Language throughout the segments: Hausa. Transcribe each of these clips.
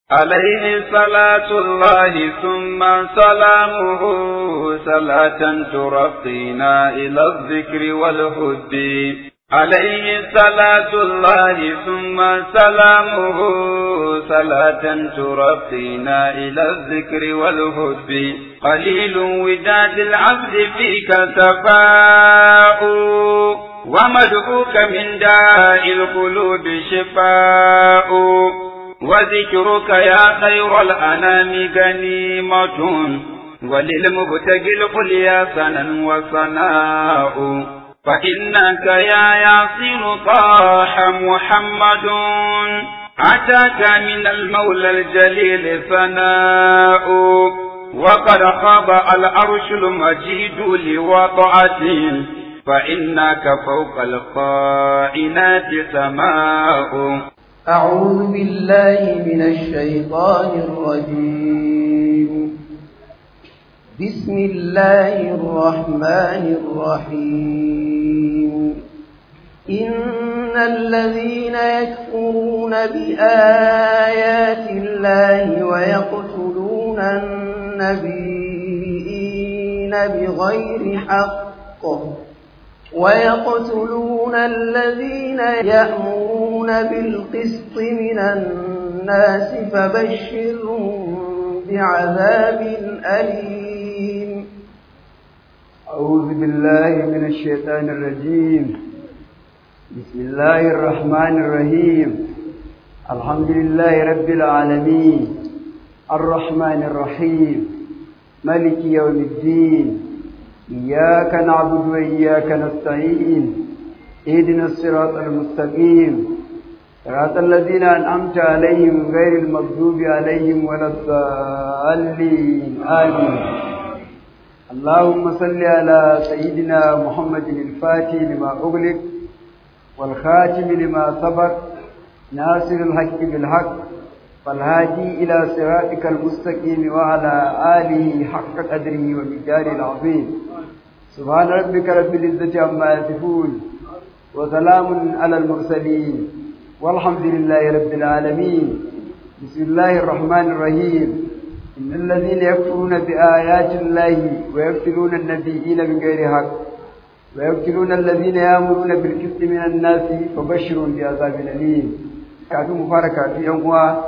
عليه صلاة الله ثم سلامه صلاة ترقينا إلى الذكر والهد عليه صلاة الله ثم سلامه صلاة ترقينا إلى الذكر والهد قليل وداد العبد فيك سفاء ومدعوك من داء القلوب شفاء وذكرك يا خير الأنام غنيمة وللمبتغي القليا سنا وصناء فإنك يا ياسين طاح محمد أتاك من المولى الجليل ثناء وقد خاب العرش المجيد لوضعته فإنك فوق القائنات سماء أعوذ بالله من الشيطان الرجيم بسم الله الرحمن الرحيم إن الذين يكفرون بآيات الله ويقتلون النبيين بغير حق ويقتلون الذين يأمرون بالقسط من الناس فبشرهم بعذاب أليم أعوذ بالله من الشيطان الرجيم بسم الله الرحمن الرحيم الحمد لله رب العالمين الرحمن الرحيم ملك يوم الدين إياك نعبد وإياك نستعين اهدنا الصراط المستقيم صراط الذين أنعمت عليهم غير المغضوب عليهم ولا الضالين آمين اللهم صل على سيدنا محمد الفاتح لما أغلق والخاتم لما سبق ناصر الحق بالحق فالهادي إلى صراطك المستقيم وعلى آله حق قدره ومقداره العظيم سبحان ربك رب العزة عما يصفون وسلام على المرسلين والحمد لله رب العالمين بسم الله الرحمن الرحيم إن الذين يكفرون بآيات الله ويقتلون النبيين بغير حق ويقتلون الذين يأمرون بالقسط من الناس فبشرهم بعذاب أليم kafin mu fara kafin yan uwa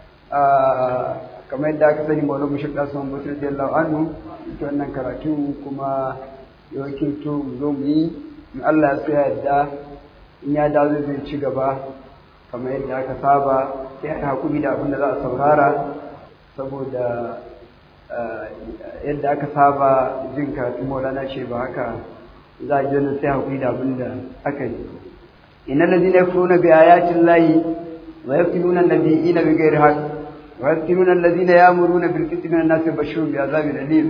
kamar yadda aka sani maulana bashir da sun mutu radiyallahu anhu ita wannan karatu kuma yawancin to mu zo mu yi in Allah ya so yadda in ya dawo zai ci gaba kamar yadda aka saba sai a hakuri da abin da za a saurara saboda yadda aka saba jin karatu maulana ce ba haka za a ji sai hakuri da abin da aka yi innal ladina yakfuruna bi ayati llahi wa yaqtuluna an-nabiyina bighairi haqq wa yaqtuluna alladhina ya'muruna bil qisti min an-nasi bashirun bi azabin alim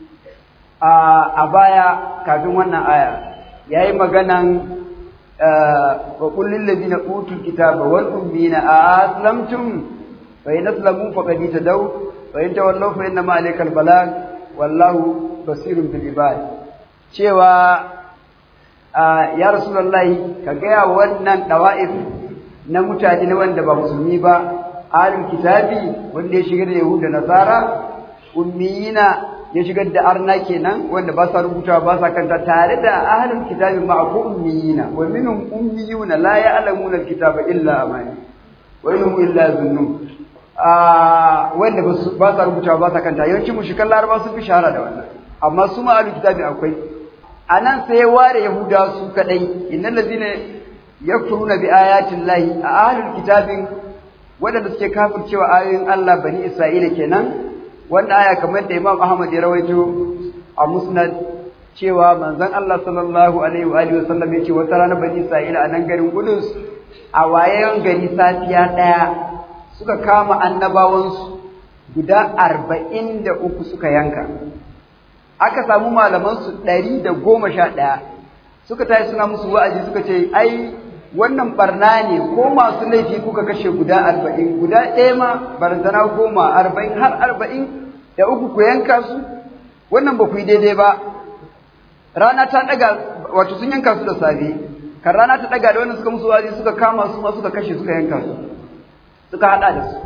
a baya kafin wannan aya yayi maganan wa qul lil ladina utul kitaba wal ummiyina aslamtum fa in aslamu faqad tadaw wa in tawallaw fa inna ma alaykal balag wallahu basirun bil ibad cewa ya rasulullahi ka gaya wannan dawa'if na mutane na wanda ba musulmi ba ahlul kitabi wanda ya shigar da yahuda nasara ummiyina ya shigar da arna kenan wanda ba sa rubuta ba sa kanta tare da ahlul kitabi ma ku ummiyina wa minhum ummiyuna la ya'lamuna alkitaba illa amani wa innahum illa zunnun ah wanda ba sa rubuta ba sa kanta yawanci mushrikan laraba sun fi shahara da wannan amma su ma ahlul kitabi akwai anan sai ware yahuda su kadai innal ladina yakfuruna bi ayatin lahi a ahlul kitabin wadanda suke kafircewa ayoyin Allah bani Isra'ila kenan wanda aya kamar da Imam Ahmad ya rawaito a Musnad cewa manzon Allah sallallahu alaihi wa alihi wasallam yace wata rana bani Isra'ila a nan garin Qudus a wayayen gari safiya daya suka kama annabawansu guda arba'in da uku suka yanka aka samu malamansu ɗari da goma sha ɗaya suka tashi suna musu wa'azi suka ce ai wannan barna ne ko masu laifi kuka kashe guda arba'in guda ɗaya ma barazana goma arba'in har arba'in da uku ku yanka su wannan ba ku yi daidai ba rana ta ɗaga wato sun yanka su da safe kan rana ta ɗaga da wannan suka musu wa'azi suka kama su ma suka kashe suka yanka su suka haɗa da su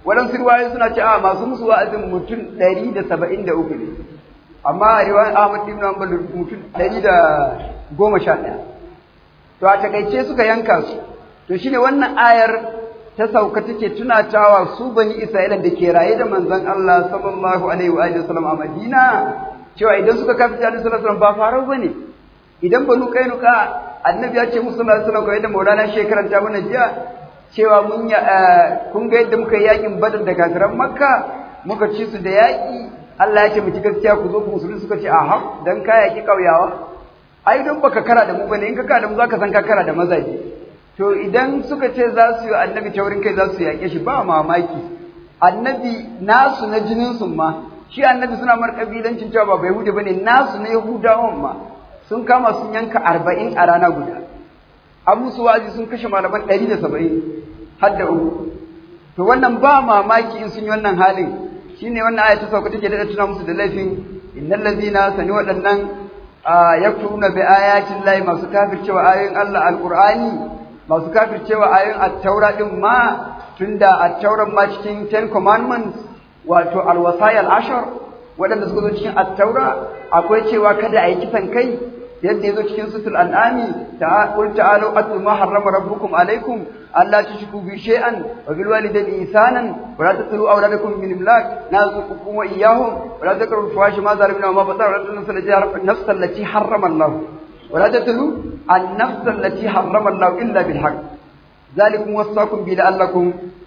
waɗansu riwayoyi suna ce a masu musu wa'azin mutum ɗari da saba'in da uku ne amma a riwayar Ahmad ibn Hanbal mutum ɗari da goma sha ɗaya to a takaice suka yanka su to shine wannan ayar ta sauka take tunatawa su bani Isra'ila da ke raye da manzon Allah sallallahu alaihi wa alihi wasallam a Madina cewa idan suka kafi da sallallahu alaihi wasallam ba farau bane idan banu kainuka annabi ya ce musu sallallahu alaihi wasallam kamar yadda Maulana shekaran ta mana jiya cewa mun ya kun ga yadda muka yi yakin Badar da kafiran Makka muka ci su da yaki Allah ya ce mu ci gaskiya ku zo ku musulmi suka ce aha dan ka yaki kauyawa ai don baka kara da mu bane in ka kara da mu zaka san ka kara da mazaje to idan suka ce za su yi annabi taurin kai za su yaƙe shi ba mamaki annabi nasu na jinin sun ma shi annabi suna mar kabilancin cewa ba bai hude bane nasu na yahudawan ma sun kama sun yanka arba'in a rana guda an musu wa'azi sun kashe malaman ɗari da saba'in har da uku to wannan ba mamaki in sun yi wannan halin shine wannan aya ta sauka take da tuna musu da laifin innal ladina sani waɗannan yakfuruna bi ayatin lahi masu kafircewa ayoyin Allah alqur'ani masu kafircewa ayoyin at-taura din ma tunda at-tauran ma cikin Ten Commandments wato al-wasaya al-ashar waɗanda suka zo cikin at-taura akwai cewa kada a yi kisan kai yadda yazo cikin sutul an'ami ta qul ta'alu atlu ma harrama rabbukum alaykum alla tushriku bi shay'an wa bil walidayni ihsanan wa la taqtulu awladakum min imlak narzuqukum wa iyyahum wa la taqrabu fawahisha ma zalimna wa ma batara wa la taqtulu nafsa allati harrama Allah wa la taqtulu an-nafsa allati harrama Allah illa bil haqq ذلكم وصاكم به لعلكم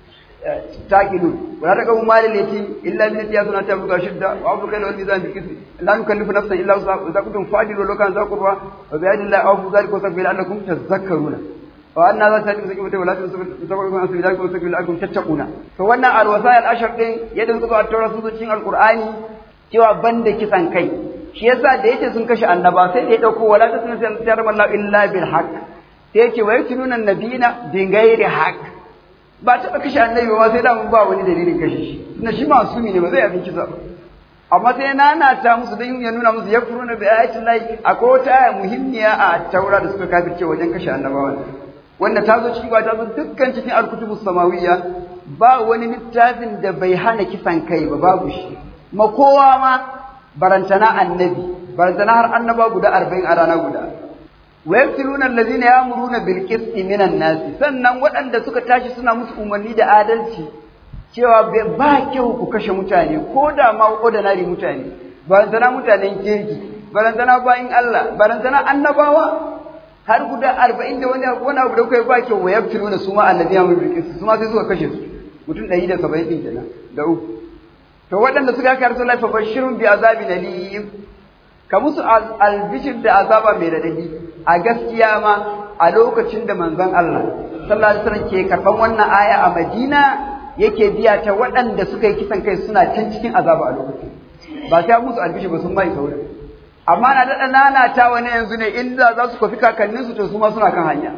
تاكلون ولا تقوموا مال اليتيم الا بالتي هي سنه تبلغ شده واوفوا الكيل والميزان بالقسط لا نكلف نفسا الا وسعها اذا كنتم فاعلوا لو كان ذا قربى وبعد الله اوفوا ذلك وصفوا لعلكم تذكرون وأن هذا تهدي مسكين ولا تسبقوا عن سبيل الله وسبيل لعلكم تتقون فوانا الوسائل العشر دين يدل كتب التوراة سوزو cikin alqur'ani cewa banda kisan kai shi yasa da yace sun kashe annaba sai da ya dauko wala tasunu sai Allah illa bil haqq sai yace wa yatununa nabiyina bi ghairi haqq ba taɓa kashe annabi ba sai da mun ba wani dalilin kashe shi na shi masumi ne ba zai abin kisa ba amma sai nanata musu don ya nuna musu ya furuna bi ayatin lahi akwai wata aya muhimmiya a taura da suka kafirce wajen kashe annabawa wanda ta zo ciki ba ta zo dukkan cikin alkutubu samawiyya ba wani littafin da bai hana kisan kai ba babu shi ma kowa ma barantana annabi barantana har annaba guda arba'in a rana guda wa yaqtuluna allazina ya'muruna bil qisti minan nas sannan waɗanda suka tashi suna musu umarni da adalci cewa ba kyau ku kashe mutane ko da ma ordinary mutane barantana mutanen kirki barantana bayin Allah barantana annabawa har guda 40 da wani abu wani abu da kai ba kyau wa yaqtuluna su ma allazina ya'muruna bil qisti su ma sai suka kashe su mutum 170 din kenan da uku to waɗanda suka kai Rasulullahi fa bashirun bi azabin alim ka musu albishir da azaba mai radadi a gaskiya ma a lokacin da manzon Allah sallallahu alaihi wasallam ke karban wannan aya a Madina yake biya ta waɗanda suka yi kisan kai suna can cikin azaba a lokacin ba sai musu albishir ba sun mai sauri amma na daɗa nanata wani yanzu ne inda za su kwafi kakanninsu to su ma suna kan hanya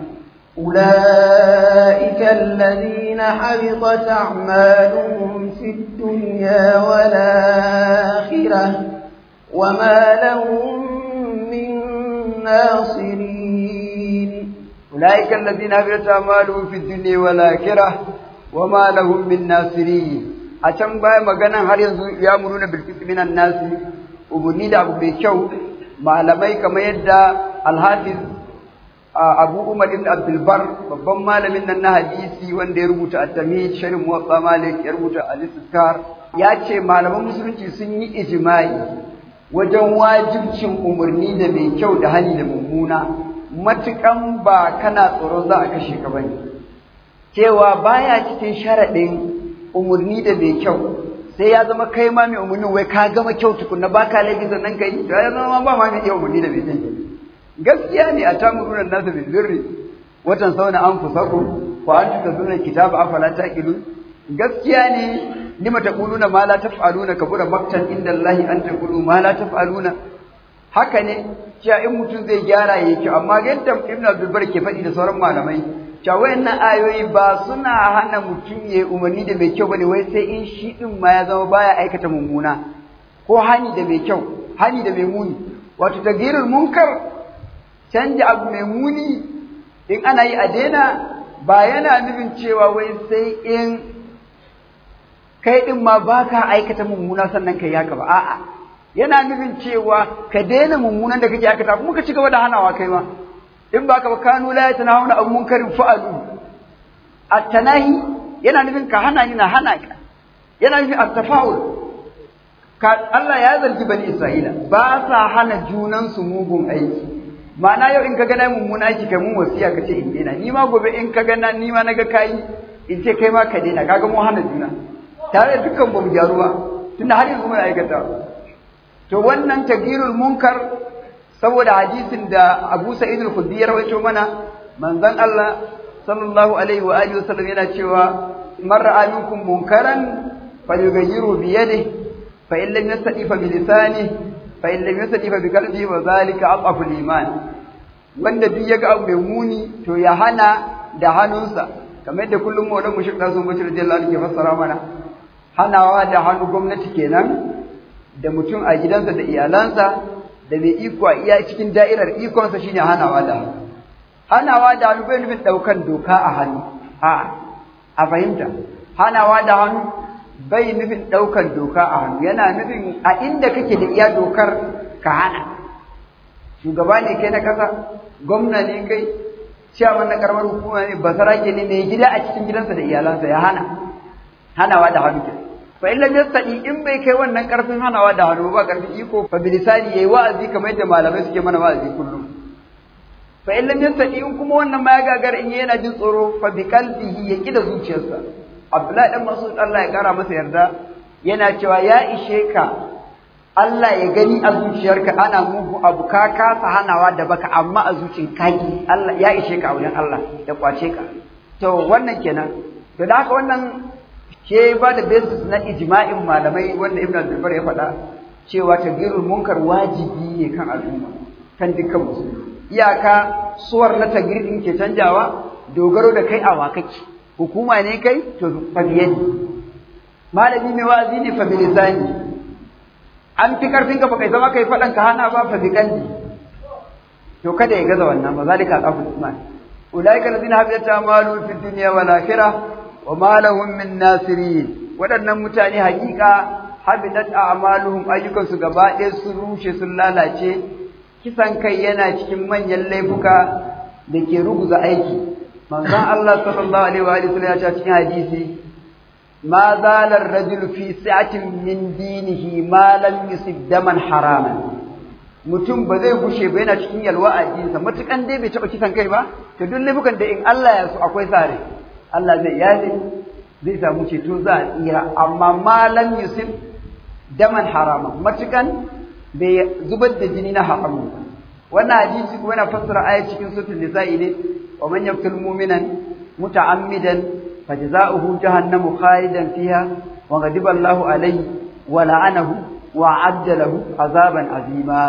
أولئك الذين حبطت أعمالهم في الدنيا والآخرة وما لهم من ناصرين أولئك الذين حبطت أعمالهم في الدنيا والآخرة وما لهم من ناصرين أتم باي مغانا har yanzu ya muruna bil minan nasi ubuni da abu mai kyau malamai kamar yadda al-hafiz Abu Umar ibn Abdul Bar babban malamin nan na hadisi wanda ya rubuta at-Tamhid sharh Muwatta Malik ya rubuta al-Istizkar ya ce malaman musulunci sun yi ijma'i wajen wajibcin umarni da mai kyau da hali da mummuna matukan ba kana tsoron za a kashe ka bane cewa baya cikin sharadin umarni da mai kyau sai ya zama kai ma mai umarni wai ka gama kyau tukunna baka laifi sannan kai to ya zama ba ma mai iya umarni da mai kyau gaskiya ne a tamurunan nasu bil birri watan sauna an fusaku wa an tazuna kitaba afala taqilun gaskiya ne lima taquluna ma la taf'aluna kabura maktan inda Allah an taqulu ma la taf'aluna haka ne cewa in mutum zai gyara yake amma yadda Ibn Abdul Bar ke faɗi da sauran malamai cewa wayannan ayoyi ba suna hana mutum ya umarni da mai kyau bane wai sai in shi din ma ya zama baya aikata mummuna ko hani da mai kyau hani da mai muni wato tagirul munkar canja abu mai muni in ana yi a daina ba yana nufin cewa wai sai in kai din ma baka aikata mummuna sannan kai haka ba a'a yana nufin cewa ka daina mummunan da kake aikata kuma ka ci gaba da hanawa kai ma in baka ba kanu la yatanahuna an munkarin fa'alu at-tanahi yana nufin ka hana ni na hana ka yana nufin at-tafa'ul ka Allah ya zargi bani Isra'ila ba sa hana junan su mugun aiki ma'ana yau in ka ga na mummuna aiki kai mun wasiya ka ce in daina ni ma gobe in ka ga na ni ma naga kai in ce kai ma ka daina kaga mu hana juna tare da dukkan bamu gyaru ba tunda har yanzu muna aikata to wannan tagirul munkar saboda hadisin da Abu Sa'id al-Khudri ya rawaito mana manzon Allah sallallahu alaihi wa alihi wasallam yana cewa man ra'a minkum munkaran falyughayyiru bi yadihi fa in lam yastati fa bi lisanihi fa in lam yastati fa bi qalbihi wa zalika aqafu al-iman wanda duk yaga abu mai muni to ya hana da hannunsa kamar yadda kullum maulan mushrik da sun mutu radiyallahu anhu ke fassara mana hanawa da hannu gwamnati kenan da mutum a gidansa da iyalansa da mai iko a iya cikin da'irar ikonsa shine hanawa da hannu hanawa da hannu bai nufin ɗaukan doka a hannu a a fahimta hanawa da hannu bai nufin ɗaukan doka a hannu yana nufin a inda kake da iya dokar ka hana shugaba ne kai na kasa gwamna ne kai ciyaman na karamar hukuma ne basarake ne mai gida a cikin gidansa da iyalansa ya hana hanawa da hannu kenan fa in lam yastadi in bai kai wannan karfin hanawa da hannu ba karfin iko fa bilisani yayi wa'azi kamar yadda malamai suke mana wa'azi kullum fa in lam yastadi in kuma wannan ma ya gagar in yana jin tsoro fa bi qalbihi ya kida zuciyarsa Abdullahi dan Mas'ud Allah ya kara masa yarda yana cewa ya ishe ka Allah ya gani a zuciyarka ana mugu abu ka kasa hanawa da baka amma a zuciyar kaki Allah ya ishe ka a wurin Allah ya kwace ka to wannan kenan to da haka wannan ke ba da basis na ijma'in malamai wanda Ibn Abdul ya faɗa cewa tagirul munkar wajibi ne kan al'umma kan dukkan musulmi iyaka suwar na tagir din ke canjawa dogaro da kai a wakaki hukuma ne kai to fa biyani malami mai wa'azi ne fa bilisani an fi karfin ka baka zama kai faɗan ka hana ba fa bi kalbi to kada ya gaza wannan ba zalika alqaful iman ulaika alladhina habitat amalu fid dunya wal akhirah wa ma lahum min nasirin waɗannan mutane hakika habitat a'maluhum ayyukansu gaba ɗaya sun rushe sun lalace kisan kai yana cikin manyan laifuka da ke ruguza aiki manzon Allah sallallahu alaihi wa alihi ya ce cikin hadisi ma zala ar-rajulu fi sa'atin min dinihi ma lam yusib daman haraman mutum ba zai gushe ba yana cikin yalwa a jinsa matukan dai bai taɓa kisan kai ba to duk laifukan da in Allah ya so akwai sare Allah zai yaje zai samu ceto za a tsira amma malam yusuf daman harama matukan bai zubar da jini na haramu wannan hadisi kuma yana fassara aya cikin suratul nisa'i ne wa man yaqtul mu'minan muta'ammidan fajza'uhu jahannamu khalidan fiha wa ghadiba Allahu alayhi wa la'anahu wa 'adda lahu azaban azima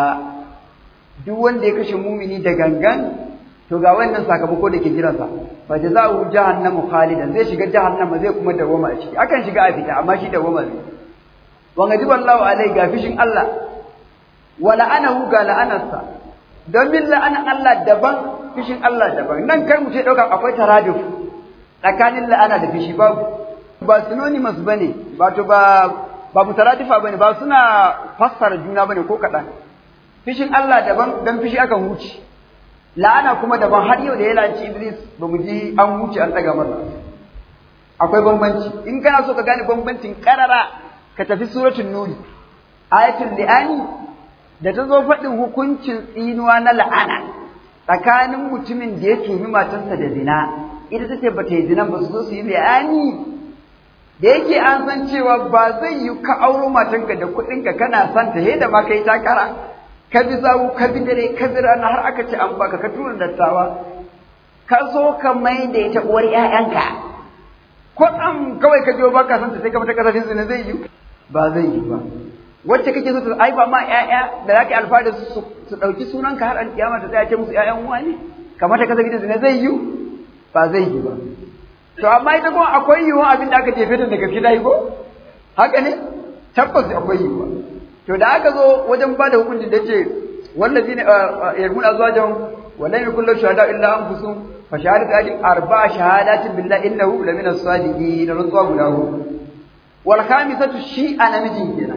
duk wanda ya kashe mumini da gangan to ga wannan sakamako da ke jiransa fa jazaa'u jahannamu khalidan zai shiga jahannama zai kuma dawama a ciki akan shiga a fita amma shi dawama ne wa ghadiba Allahu alai ga fishin Allah wa la'anahu ga la'anarsa don bin la'anan Allah daban fishin Allah daban nan kar mu ce dauka akwai taraduf tsakanin la'ana da fishi babu ba synonymous bane ba to ba ba mutaradifa bane ba suna fassara juna bane ko kadan fishin Allah daban dan fishi akan huce la'ana kuma daban har yau da ya lanci Iblis ba mu ji an wuce an daga masa akwai bambanci in kana so ka gane bambancin karara ka tafi suratul nuri ayatul li'ani da ta zo faɗin hukuncin tsinuwa na la'ana tsakanin mutumin da ya tumi matarsa da zina ita take ba ta yi zinan ba su zo su yi li'ani da yake an san cewa ba zai yi ka auro matanka da kuɗinka kana son ta da ma kai takara ka bi zawu ka bi dare ka bi rana har aka ce an baka ka tura dattawa ka zo ka mai da ita uwar ƴaƴanka ko ɗan kawai ka je baka san ta sai ka mata kasafin zina zai yi ba zai yi ba wacce kake so ta aifa ma ƴaƴa da zaka alfahari su su ɗauki sunanka har an kiyama ta tsaya ce musu ƴaƴan uwa ne kamar ta kasafin zina zai yi ba zai yi ba to amma ita kuma akwai yiwuwa abin da aka jefe ta da gaske dai ko haka ne tabbas akwai yiwuwa to da aka zo wajen bada hukunci da ce wallazi ne yarmuna azwajan wala yakul lahu shuhada illa anfusum fa shahadatu ajin arba shahadatin billahi innahu la min as-sadiqin rantsuwa guda hudu wal khamisatu shi a namijin kenan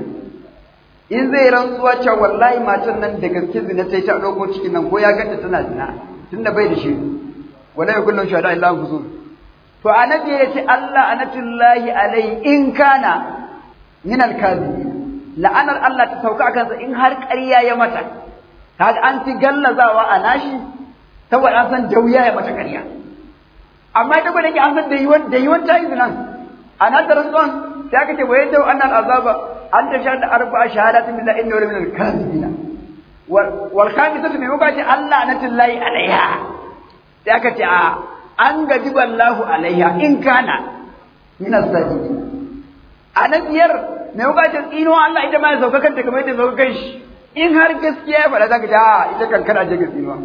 in zai rantsuwa cewa wallahi matan nan da gaske zina sai ta dauko cikin nan ko ya ganta tana zina tunda bai da shi wala yakun shahada illa anfusuh to annabi ya ce Allah anatullahi alai in kana min al-kadhibin la'anar Allah ta sauka akan sa in har ƙarya ya mata kaga an fi gallazawa a nashi saboda an san dauya ya mata ƙarya amma ita gwada ke an san da yiwon da yiwon ta yi zinan a nan da rasuwan sai aka ce wa yadda annal azaba an ta shahada arba'a shahadatin billahi inna wala min al-kadhibina wal khamisatu bi mukati Allah anatullahi alaiha sai aka ce a an gaji wallahu alaiha in kana min as-sadiqin a na biyar mai bukatar tsino Allah ita ma ya sauka kanta kamar yadda sauka kan shi in har gaskiya ya faɗa zaka ji a ita kan kana je ga tsinuwa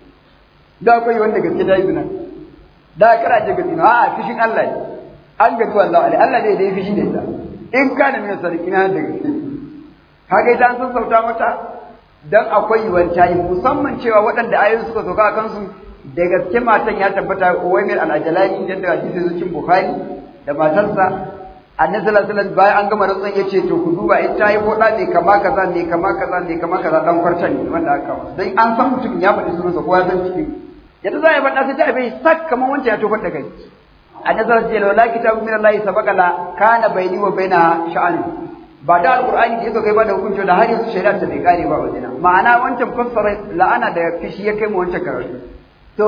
da akwai wanda gaske ta yi zina da kana je ga tsinuwa a fishin Allah ne an gaji wallahu alaiha Allah ne da ya fishi da ita in kana min as-sadiqin da gaske kaga ita an san sauta mata dan akwai yiwuwar tayi musamman cewa waɗanda ayoyin suka sauka a kansu da gaske matan ya tabbata Uwaymir al-Ajalani da hadisi zucin Bukhari da matarsa Annabi sallallahu alaihi wasallam bayan an gama rantsan yace to ku duba in ta yi koda ne kama kaza ne kama kaza ne kama kaza dan kwartan ne wanda aka kawo dan an san mutum ya faɗi sunansa ko ya san cikin yadda za a yi faɗa sai ta bai sak kamar wancan ya tofar da kai Annabi sallallahu alaihi wasallam la kitabu min Allah sabaqa la kana baini wa baina sha'ani ba da alqur'ani da yake kai ba da hukunci da har yanzu shari'a ta bai kare ba wajena ma'ana wancan fassara la'ana da fishi ya kai mu wancan karatu to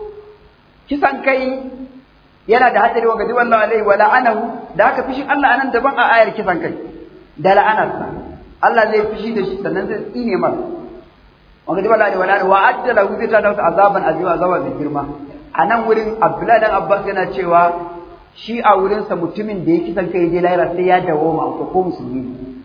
kisan kai yana da hadari wa gadi wallahu alaihi wa la'anahu da haka fishin Allah anan daban a ayar kisan kai da la'anarsa Allah zai fishi da shi sannan zai tsine mar wa gadi wallahu alaihi wa la'anahu wa adda lahu zai ta dauka azaban azima azaba mai girma anan wurin Abdullahi dan Abbas yana cewa shi a wurinsa mutumin da ya kisan kai je lahira sai ya dawo ma ko ko musulmi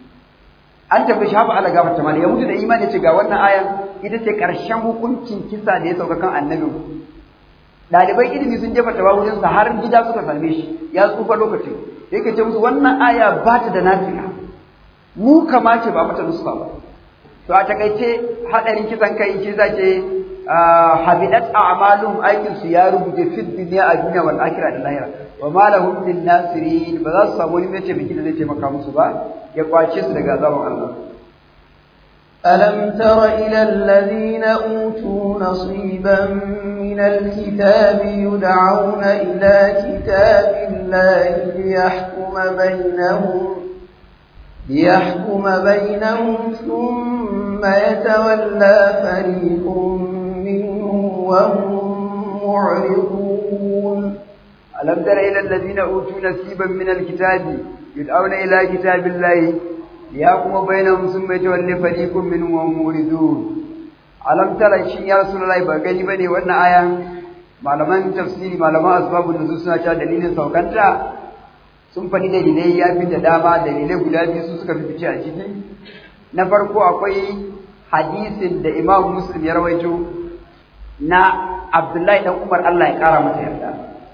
an tafi shi hafa Allah gafarta mali ya mutu da imani ce ga wannan ayan ita ce ƙarshen hukuncin kisa da ya sauka kan annabi ɗaliban ilimi sun jefa tawa wurin sa har gida suka same shi ya tsufa lokacin yake ce musu wannan aya ba ta da nafiya mu kamace ba mata nuska ba to a takaice hadarin kisan kai shi zace habidat a'malum aikin su ya rubuce fi dunya a duniya wal akhirah da lahira wa ma lahum min nasirin ba za su samu wani mai taimaki da zai taimaka musu ba ya kwace su daga azaban Allah ألم تر إلى الذين أوتوا نصيبا من الكتاب يدعون إلى كتاب الله ليحكم بينهم ليحكم بينهم ثم يتولى فريق منهم وهم معرضون ألم تر إلى الذين أوتوا نصيبا من الكتاب يدعون إلى كتاب الله ليحكم بينهم ثم يتولى فريق منهم وهم موردون alam tara shi ya rasulullahi ba gani bane wannan aya malaman tafsiri malaman asbabun nuzul suna cewa dalilin saukanta sun faɗi dalilai ya fi da dama dalilai guda biyu su suka fi fice a ciki na farko akwai hadisin da Imam Muslim ya rawaito na Abdullahi dan Umar Allah ya kara masa yarda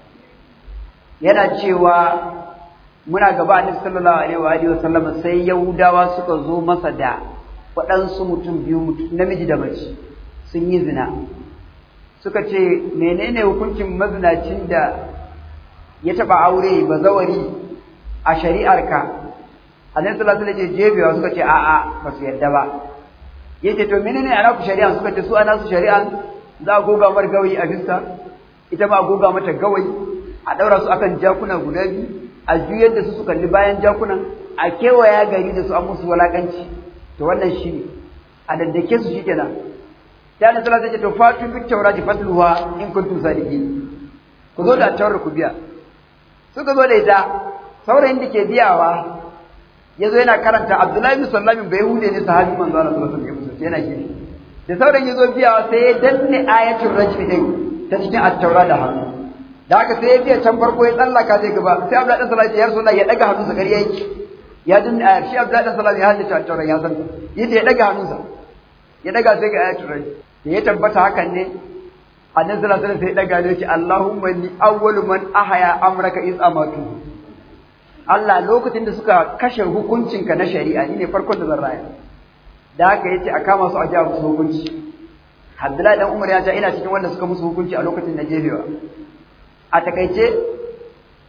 yana cewa muna gaba annabi sallallahu alaihi wa alihi wasallam sai yahudawa suka zo masa da waɗansu mutum biyu namiji da mace sun yi zina suka ce menene hukuncin mazinacin da ya taɓa aure bazawari a shari'arka annabi sallallahu alaihi wasallam jebewa suka ce a'a ba su yarda ba yace to menene ana ku shari'a suka ce su ana su shari'a za a goga mar gawayi a fiska ita ma a goga mata gawayi a ɗaura su akan jakuna guda biyu a juyar da su su kalli bayan jakunan a kewaya gari da su an musu walakanci to wannan shi ne a daddake su shi kenan sai annabi sallallahu alaihi wasallam ya ce to fatu bit tawrati fatluha in kuntum sadiqin ku zo da tawar ku biya suka zo da ita saurayin da ke biyawa ya zo yana karanta Abdullahi bin Sallamin bai hude ne sahabi manzo Allah sallallahu alaihi wasallam yana gefe da saurayin ya zo biyawa sai ya danne ayatul rajm din ta cikin at-taura da hannu da haka sai ya biya can farko ya tsallaka zai gaba sai Abdullahi bin Sallamin ya rasulullah ya daga hannunsa kariya yake ya danne ayar shi Abdullahi bin Sallamin ya haddace at-taura ya san yadda ya daga hannunsa ya daga sai ga ayatul rajm da ya tabbata hakan ne annabi sallallahu alaihi wasallam sai ya daga ne ya ce Allahumma ni awwalu man ahaya amraka iz amatu Allah lokacin da suka kashe hukuncinka na shari'a ni ne farkon da zan raya da haka yace a kama su a jiya musu hukunci Abdullahi dan Umar ya ce ina cikin wanda suka musu hukunci a lokacin na jefewa a takaice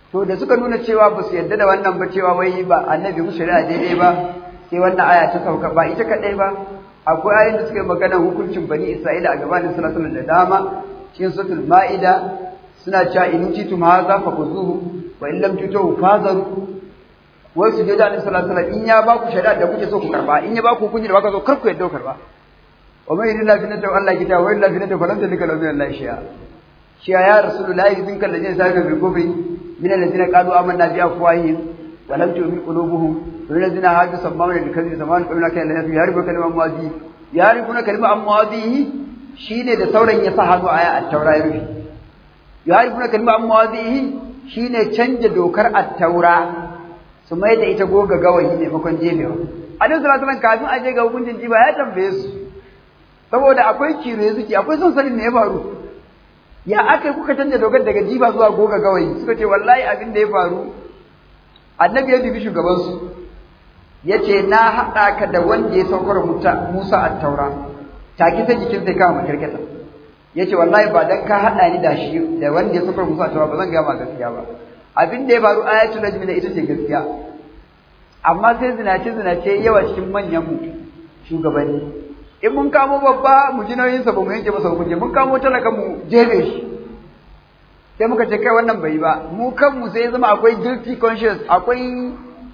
to da suka nuna cewa ba su yarda da wannan ba cewa wai ba annabi musu shari'a daidai ba sai wannan aya ta sauka ba ita kadai ba akwai ayoyin da suka yi magana hukuncin bani isra'ila a gabanin sallallahu alaihi da dama cikin suratul ma'ida suna cewa in titum hadha fakuzuhu wa in lam tutu fazaru wai su je da annabi sallallahu alaihi in ya ba ku shari'a da kuke so ku karba in ya ba ku hukunci da baka so kar ku yadda ku karba wa man yudilla fi nata Allah kita wa illa fi nata falan talika lahu min Allah shi'a shi'a ya rasulullahi idin kan lajin saka bi kufri min alladhina qalu amanna bi afwahihim wa lam tu'min qulubuhum wa alladhina hadu sammauna bi kadhibi samman qulna kana la ya'rifu kalima amwadi ya'rifuna kalima amwadihi shine da sauran ya sa hannu aya at-taura ya rufe ya'rifuna kalima amwadihi shine canja dokar at-taura su mai da ita goga gawayi maimakon jefewa annabi sallallahu alaihi kafin a je ga hukuncin jiba ya tambaye su saboda akwai kire zuki akwai son sanin me ya faru ya aka kuka canja dokar daga jiba zuwa goga gawayi suka ce wallahi abin da ya faru annabi ya dubi shugaban su yace na haɗa ka da wanda ya saukar Musa a taura take ta jikin sai kama makarkata yace wallahi ba dan ka haɗa ni da shi da wanda ya saukar Musa a taura ba zan ga ma gaskiya ba abin da ya faru ayatul najmi da ita ce gaskiya amma sai zinace zinace yawa cikin manyan mu shugabanni in mun kamo babba mu ji nauyin sa ba mu yanke masa hukunci mun kamo talaka mu jebe shi sai muka ce kai wannan bai ba mu kanmu sai zama akwai guilty conscience akwai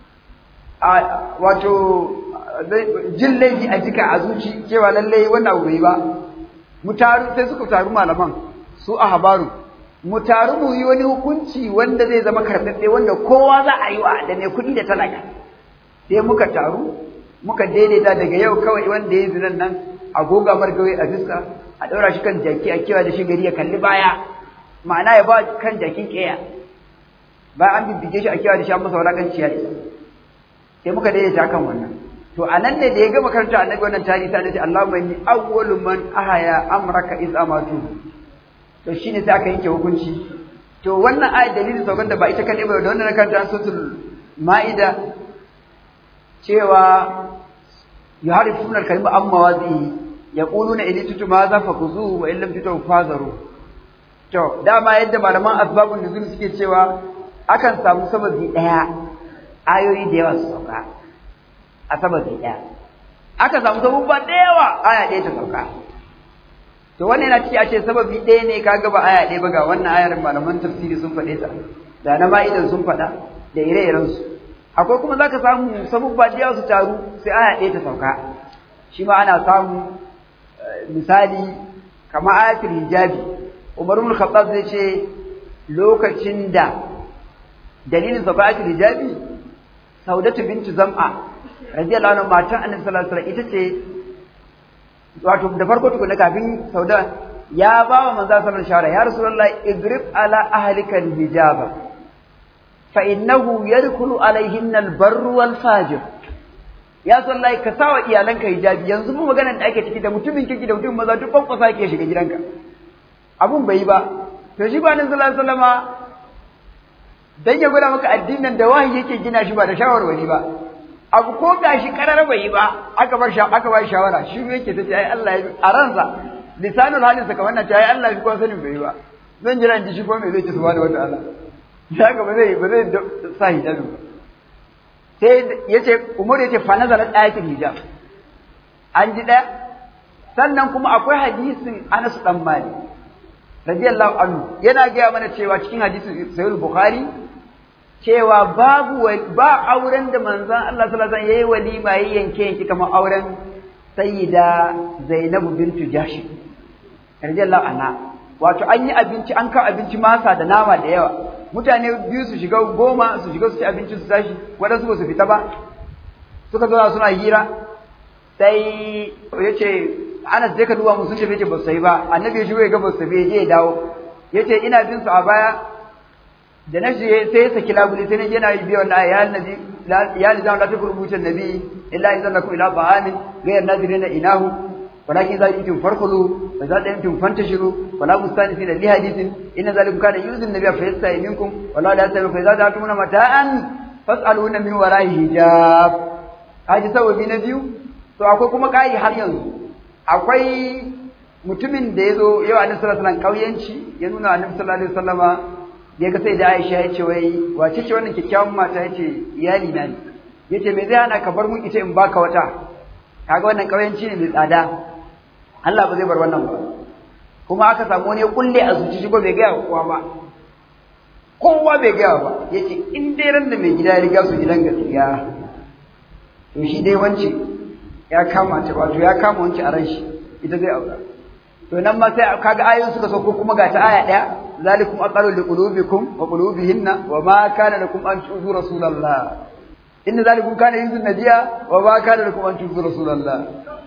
wato jin laifi a jika a zuci cewa lallai wannan abu bai ba mu taru sai suka taru malaman su a habaru mu taru mu yi wani hukunci wanda zai zama karɓaɓɓe wanda kowa za a yi wa da mai kuɗi da talaka sai muka taru muka daidaita daga yau kawai wanda ya zinan nan a goga margawai a fiska a ɗaura shi kan jaki a kewa da shi gari ya kalli baya ma'ana ya ba kan jakin ƙeya bayan an bibbige shi a kewa da shi an masa wulaƙanci ya isa sai muka daidaita kan wannan to a nan ne da ya gama karanta annabi wannan tarihi sai ce Allahumma inni awwalu man ahaya amraka iz amatu to shine sai aka yanke hukunci to wannan ayat dalilin saukan da ba ita kadai ba da wannan karanta suratul maida cewa yuharifuna al-kalima amma wazi yaquluna in tutu ma za fakuzu wa in lam tutu fazaru to dama yadda malaman asbabun nuzul suke cewa akan samu sababi daya ayoyi da yawa su sauka a sababi daya aka samu sababba da yawa aya ɗaya ta sauka to wannan yana ciki a ce sababi ɗaya ne kaga ba aya ɗaya ba ga wannan ayar malaman tafsiri sun faɗe ta da na ma'idan sun faɗa da ire-iren su akwai kuma zaka samu sababba da yawa su taru sai aya ɗaya ta sauka shi ma ana samu misali kamar ayatul hijabi Umar ibn Khattab zai ce lokacin da dalilin sauka ayatul hijabi Saudatu bintu Zam'a radiyallahu anha matan Annabi sallallahu alaihi wasallam ita ce wato da farko tukuna kafin Sauda ya ba wa manzo sallallahu alaihi wasallam ya Rasulullah igrib ala ahlika hijaba fa innahu yadkhulu alaihinna albarru wal fajir ya sallai ka sawa iyalanka hijabi yanzu mu maganar da ake ciki da mutumin kiki da mutumin maza duk kwankwasa ke shiga gidanka abun bai yi ba to shi ba nan sallallahu alaihi wasallama dan ya gwada maka addinin da wahayi yake gina shi ba da shawarwari ba abu ko gashi karar bai yi ba aka bar aka ba shawara shi yake tace ai Allah ya a ransa lisanul halin saka wannan ai Allah ya ko sanin bai yi ba zan jira in ji shi ko me zai ci subhanahu wataala ya ga ba zai ba zai sa hijabi ba sai yace Umar yace fa nazalat ayatul hijab an ji da sannan kuma akwai hadisin Anas dan Malik radiyallahu anhu yana gaya mana cewa cikin hadisin sahih bukhari cewa babu ba auren da manzon Allah sallallahu alaihi wasallam yayi walima yayi yanke yanke kamar auren sayyida Zainabu bintu Jahsh radiyallahu anha wato an yi abinci an kawo abinci masa da nama da yawa mutane biyu su shiga goma su shiga su ci abinci su tashi waɗansu ba su fita ba suka zo suna hira sai yace Anas zai ka duba mu sun tafi ce ba su yi ba annabi ya shigo ya ga ba su tafi je ya dawo yace ina bin su a baya da na je sai ya saki labuli sai na je na yi biyan na ya nabi ya li zan la tukuru butan nabi illa idan lakum ila ba'amin ghayr nadirina inahu walakin za yutum farkulu wa za yutum fantashiru wala mustanifina li hadithin inna zalikum kana yuzun nabiyya fa yastahi minkum wala la yastahi fa idza ta'tumuna mata'an fas'aluna min wara'i hijab haji sababi na biyu to akwai kuma kai har yanzu akwai mutumin da ya zo yau annabi sallallahu alaihi wasallam kauyanci ya nuna annabi sallallahu alaihi wasallama da ga sai da Aisha ya ce wai wace ce wannan kyakkyawan mata ya ce iyali na ne ya ce me zai hana ka bar mun ita in baka wata kaga wannan ƙauyanci ne mai tsada Allah ba zai bar wannan ba kuma aka samu wani ya kulle a zuci shi ko bai gaya kowa ba kowa bai gaya ba ya ce in dai ran da mai gida ya riga su gidan gaskiya to shi dai wance ya kama ta wato ya kama wance a ran shi ita zai aura to nan ma sai kaga ayoyin suka sauko kuma ga ta aya daya zalikum aqalu liqulubikum wa qulubihinna wa ma kana lakum an tu'zu rasulullah inna zalikum kana yuzun nabiya wa ma kana lakum an tu'zu rasulullah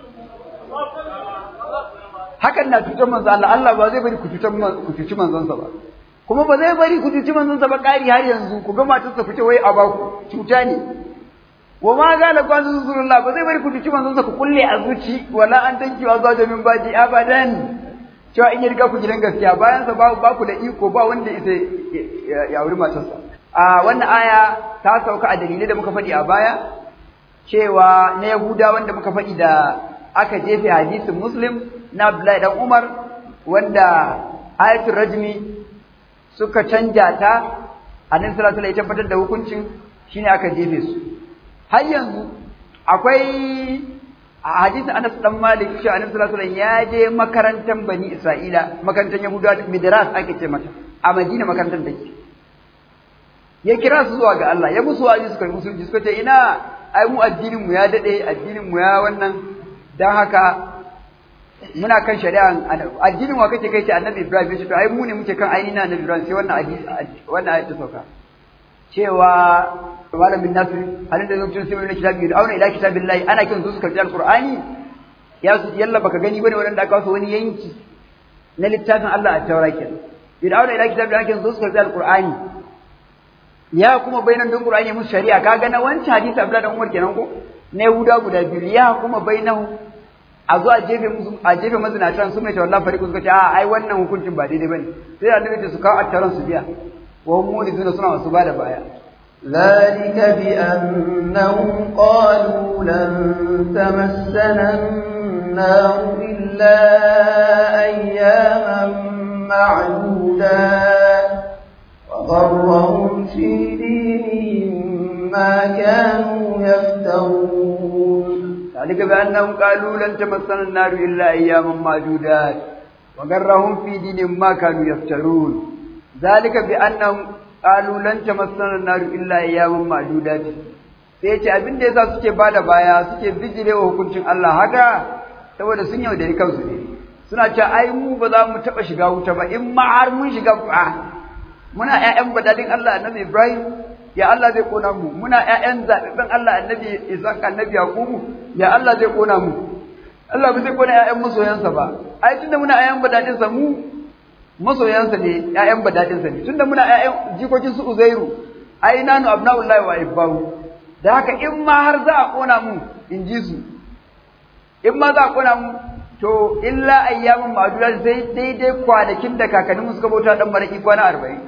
hakan na cutar manzo Allah Allah ba zai bari ku cutar ku cuci manzon sa ba kuma ba zai bari ku cuci manzon sa ba kari har yanzu ku ga matar sa fita wai a baku cuta ne wa ma gala ku rasulullah ba zai bari ku cuci manzon sa ku kulle a zuci wala an tanki wa zuwa min baji abadan cewa in ya riga ku gidan gaskiya bayan sa ba ku da iko ba wanda ita ya wuri matarsa a wannan aya ta sauka a dalilai da muka faɗi a baya cewa na Yahuda wanda muka faɗi da aka jefe hadisin Muslim na Abdullahi dan Umar wanda ayatul rajmi suka canja ta annabi sallallahu alaihi wasallam ya tabbatar da hukuncin shine aka jefe su har yanzu akwai a hadisin Anas dan Malik cewa annabi sallallahu alaihi wasallam ya je makarantar Bani Isra'ila makarantar Yahudawa Midras ake ce mata a Madina makarantar take ya kira su zuwa ga Allah ya musu wa'azi suka yi musulunci suka ce ina ai mu addinin mu ya dade addinin mu ya wannan dan haka muna kan shari'a addinin wa kake kai ce annabi Ibrahim ce to ai mu ne muke kan ainihin annabi Ibrahim sai wannan hadisi wannan ayat ta sauka cewa malamin nasu halin da zai sai wani kitabi da auna ila kitabillahi ana kin su su karbi alqur'ani ya su yalla baka gani bane wanda aka wasu wani yanki na littafin Allah a taura kenan idan auna ila kitabillahi kin su su karbi alqur'ani ya kuma bainan don qur'ani musu shari'a kaga na wancan hadisi Abdullah dan Umar kenan ko na Yahuda guda biyu ya kuma bainahu a zo a jefe musu a jefe mazinatan su mai tawalla fariqu suka ce a ai wannan hukuncin ba daidai bane sai annabi ce su kawo attaran su biya wa hum muriduna suna masu bada baya ذلك بأنهم قالوا لن تمسنا النار إلا أياما معدودات وغرهم في دينهم ما كانوا يفترون ذلك بأنهم قالوا لن تمسنا النار إلا أياما معدودات وغرهم في دينهم ما كانوا يفترون ذلك بأنهم قالوا لن تمسنا النار إلا أياما معدودات sai ce abin da yasa suke bada baya suke bijire wa hukuncin Allah haka saboda sun yaudari kansu ne suna cewa ai mu ba za mu taba shiga wuta ba in ma har mun shiga fa muna ƴaƴan badalin Allah annabi Ibrahim ya Allah zai kona mu muna ƴaƴan zababben Allah annabi Isa annabi Yakubu ya Allah zai kona mu Allah ba zai kona ƴaƴan masoyansa ba ai tunda muna ƴaƴan badadin sa mu masoyansa ne ƴaƴan badadin sa ne tunda muna ƴaƴan jikokin su Uzairu ai nanu abnaullahi wa ibbahu da haka in ma har za a kona mu in ji su in ma za a kona mu to illa ayyamin ma'dudat sai daidai kwanakin da kakannin mu suka bauta dan maraki kwana 40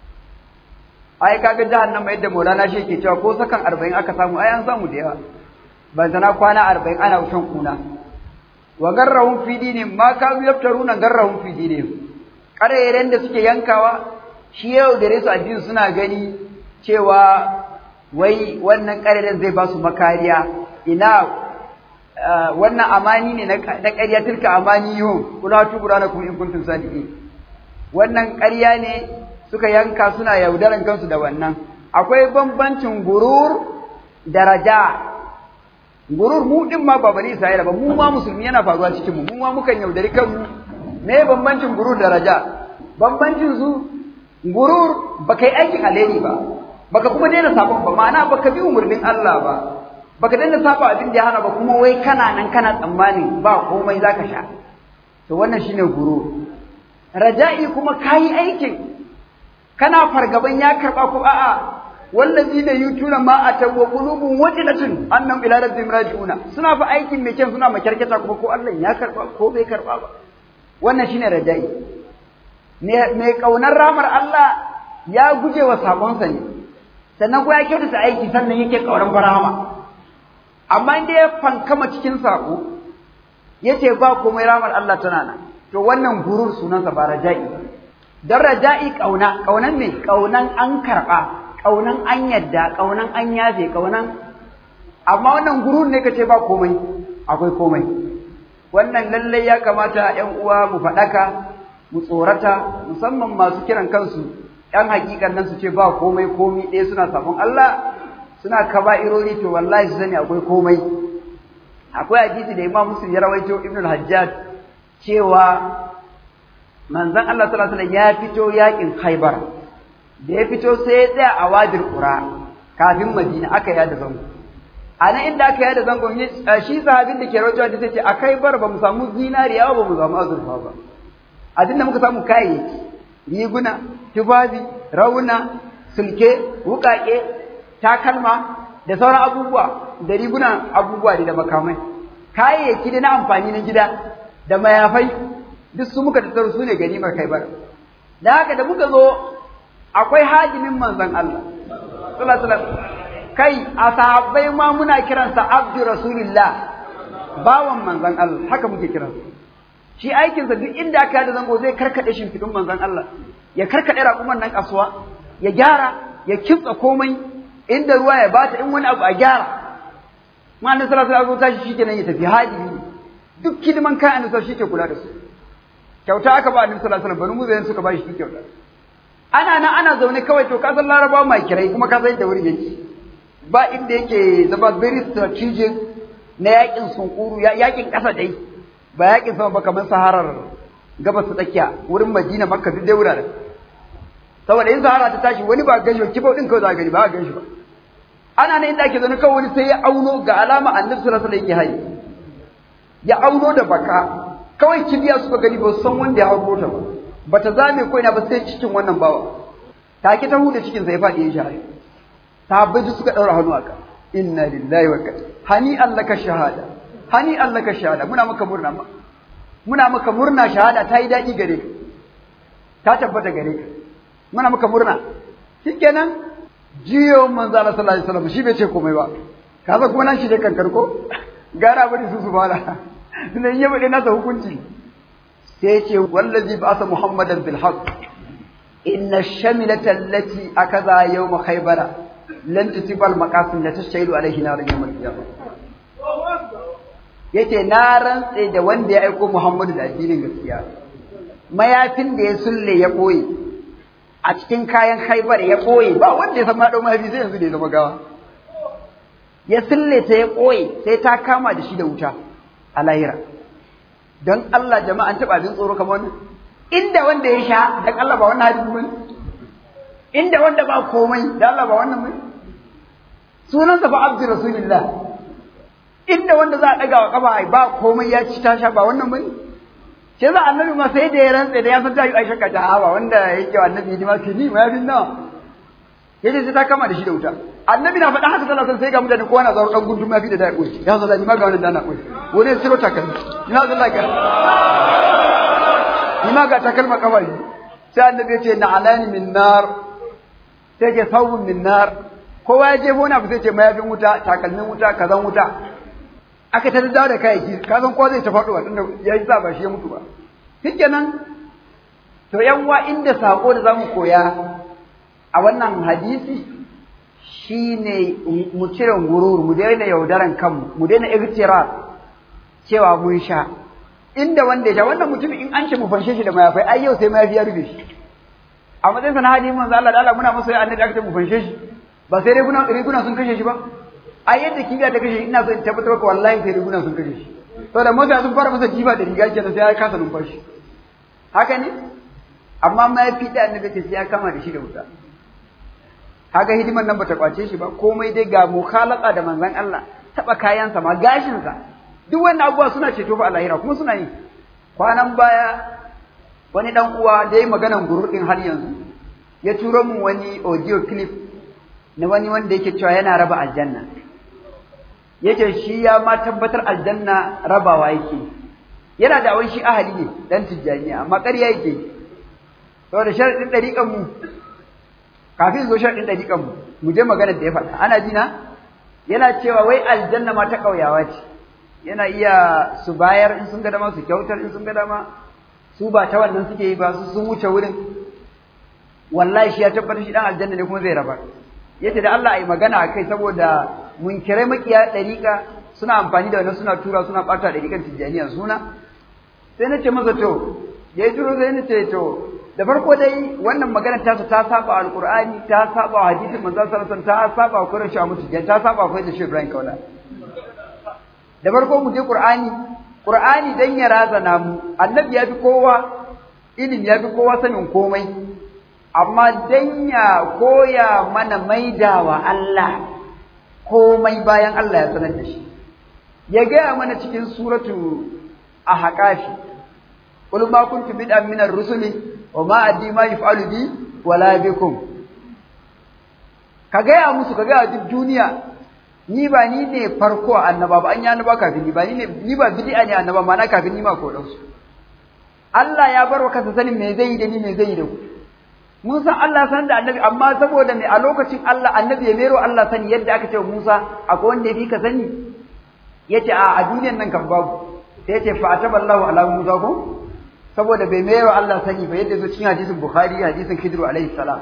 ai kaga jahannama yadda Maulana shi yake cewa ko sakan 40 aka samu ai an samu da yawa ban sana kwana 40 ana wucin kuna wa garrahum fi dinin ma kanu yaftaruna garrahum fi dinin karayren da suke yankawa shi yau da resu addini suna gani cewa wai wannan karayren zai ba su makariya ina wannan amani ne na ƙarya tilka amani yau kula tu buranakum in kuntum sadiqin wannan ƙarya ne suka yanka suna yaudaran kansu da wannan akwai bambancin gurur da raja gurur mu din ma ba bani Isra'ila ba mu ma musulmi yana faruwa cikin mu mu ma mukan yaudari kanmu me bambancin gurur da raja bambancin su gurur baka yi aikin alheri ba baka kuma daina sabon ba ma'ana baka bi umarnin Allah ba baka daina saba abin da ya hana ba kuma wai kana nan kana tsammanin ba komai zaka sha to wannan shine gurur raja'i kuma kayi aikin kana fargaban ya karba ko a'a wallazina yutuna ma ataw wa qulubun wajilatun annam ila rabbihim raji'una suna fa aikin mai kyan suna makarkata kuma ko Allah ya karba ko bai karba ba wannan shine raja'i me mai kaunar ramar Allah ya guje wa sabonsa ne sannan ko ya kyautata aiki sannan yake kauran barama amma inda ya fankama cikin sako yace ba komai ramar Allah tana nan to wannan gurur sunansa ba raja'i don raja'i ƙauna ƙaunan me ƙaunan an karɓa ƙaunan an yadda ƙaunan an yafe ƙaunan amma wannan gurun ne ka ce ba komai akwai komai wannan lallai ya kamata ‘yan uwa mu faɗaka mu tsorata musamman masu kiran kansu ‘yan hakikan nan su ce ba komai komi ɗaya suna sabon Allah suna kaba'irori to wallahi su sani akwai komai akwai hadisi da Imam Muslim ya rawaito Ibn al-Hajjaj cewa manzon Allah sallallahu alaihi wasallam ya fito yakin Khaibar da ya fito sai ya tsaya a Wadir Qura kafin Madina aka yada zango a nan inda aka yada zango shi sahabin da ke rawaito da sai ce a Khaibar ba mu samu zinariya ba mu samu azurfa ba a dinda muka samu kayayyaki riguna tufafi rauna sulke wukake takalma da sauran abubuwa da riguna abubuwa da makamai kayayyaki da na amfani na gida da mayafai duk su muka tattaro su ne ganimar kai bar da haka da muka zo akwai hajimin manzon Allah sallallahu alaihi kai a sahabbai ma muna kiransa abdu rasulillah bawan manzon Allah haka muke kiransa shi aikinsa duk inda aka yada zango zai karkade shimfiɗin manzon Allah ya karkade raƙuman nan kasuwa ya gyara ya kitsa komai inda ruwa ya bata in wani abu a gyara ma annabi sallallahu alaihi wasallam tashi shikenan ya tafi hadi duk kidiman kai annabi shi ke kula da su kyauta aka ba annabi sallallahu alaihi wasallam banu muzayin suka ba shi kyauta ana nan ana zaune kawai to ka san larabawa mai kirai kuma ka san da wuri yake ba inda yake zama very strategic na yakin sunkuru yakin kasa dai ba yakin sama ba kamar saharar gabas ta tsakiya wurin madina makka duk dai wuraren saboda in sahara ta tashi wani ba ganshi ba kibau din kawai za gani ba ganshi ba ana nan inda ake zaune kawai wani sai ya auno ga alama annabi sallallahu alaihi wasallam yake hayi ya auno da baka kawai kibiya suka gani ba san wanda ya hauro ta ba bata zame ko ina ba sai cikin wannan bawa take ta huda cikin sa ya fadi ya shahada sahabbai suka daura hannu aka inna lillahi wa inna hani allaka shahada hani allaka shahada muna maka murna ma muna maka murna shahada ta yi daɗi gare ka ta tabbata gare ka muna maka murna shikenan jiyo manzo Allah sallallahu alaihi wasallam shi bai ce komai ba ka san kuma nan shi dai kankar ko gara bari su su bala tunda in ya bade nasa hukunci sai ya ce wallazi ba'asa muhammadan bil haqq inna ash-shamilata allati akaza yawm khaybara lan tusiba al-maqasim la tashailu alayhi nar yawm al-qiyamah yace na rantse da wanda ya aiko Muhammadu da addinin gaskiya mayafin da ya sulle ya koyi a cikin kayan haibar ya koyi ba wanda ya san ma dau mayafi sai yanzu da ya zama gawa ya sulle ta ya koyi sai ta kama da shi da wuta a lahira don Allah jama'an taɓa abin tsoro kamar wannan inda wanda ya sha dan Allah ba wannan hadisi bane inda wanda ba komai da Allah ba wannan bane sunansa fa abdu rasulillah inda wanda za a daga wa kafa ba komai ya ci ta sha ba wannan bane sai za annabi ma sai da ya rantsa da ya san ta yi aisha ka ta ba wanda yake wa annabi hidima ke ni ma bin nawa yace sai ta kama da shi da wuta annabi na faɗa haka sallallahu alaihi sai ga mutane kowa na zaro dan gundu ma fi da dai koyi ya zalla ni ma ga wannan dana koyi wani siro takalmi ina zalla ka ni ma ga takalma kawai sai annabi ya ce na alani min nar sai ke sawun min nar kowa ya je bona sai ce mayafin wuta takalmin wuta kazan wuta aka ta dawo da kayayyaki ka san kowa zai ta faɗo tunda ya yi ba shi ya mutu ba shikenan to yan wa inda sako da zamu koya a wannan hadisi shine mu cire gurur mu daina yaudaran kanmu mu daina igtirar cewa mun sha inda wanda ya sha wannan mutum in an ce mu fanshe shi da mayafai ai yau sai mayafi ya rufe shi a matsayin sa na hadisi manzo Allah da Allah muna masa annabi aka ce mu fanshe shi ba sai riguna riguna sun kashe shi ba a yadda kibiya ta kashe shi ina so in tabbatar maka wallahi sai riguna sun kashe shi saboda mota sun fara masa jiba da riga kenan sai ya kasa numfashi haka ne amma mayafi da annabi ce sai ya kama da shi da wuta kaga hidimar nan bata kwace shi ba komai dai ga mukhalaka da manzon Allah taba kayansa ma gashin sa duk wannan abubuwa suna ceto fa a lahira kuma suna yi kwanan baya wani dan uwa da yi maganan gururdin har yanzu ya turo min wani audio clip na wani wanda yake cewa yana raba aljanna yake shi ya ma tabbatar aljanna rabawa yake yana da awon shi ahali ne dan tijjaniya amma ƙarya yake saboda sharadin dariƙan mu kafin zo sharadin dariƙan mu mu je magana da ya faɗa ana ji na yana cewa wai aljanna ma ta ƙauyawa ce yana iya su bayar in sun ga dama su kyautar in sun ga dama su ba ta wannan suke yi ba su sun wuce wurin wallahi shi ya tabbatar shi dan aljanna ne kuma zai rabar yace da Allah ai magana akai saboda munkirai makiya dariƙa suna amfani da wannan suna tura suna ɓata dariƙan tijjaniya suna sai na ce masa to ya yi turo sai na ce to da farko dai wannan magana ta ta saba alqur'ani ta saba hadisin manzon sallallahu alaihi wasallam ta saba Qur'ani shi mutu ta saba akwai da shi Ibrahim kaula da farko mu je Qur'ani Qur'ani dan ya razana mu annabi ya fi kowa ilimi ya fi kowa sanin komai amma dan ya koya mana maidawa Allah komai bayan Allah ya sanar da shi ya gaya mana cikin suratu ahqafi qul ma kuntu bid'an min ar-rusuli wa ma adri ma yaf'alu bi wala bikum ka gaya musu ka gaya duk duniya ni ba ni ne farko annaba ba an yi annaba kafin ni ba ni ne ni ba bid'a ne annaba ma na kafin ni ma ko dan su Allah ya bar wa kansa sanin me zai yi da ni me zai yi da ku mun san Allah san da annabi amma saboda me a lokacin Allah annabi ya mero Allah sani yadda aka ce wa Musa akwai wanda ya fi ka sani yace a a duniyan nan kan babu sai yace fa ataballahu ala Musa ko saboda bai mero Allah sani ba yadda zo cikin hadisin Bukhari hadisin Khidr alaihi salam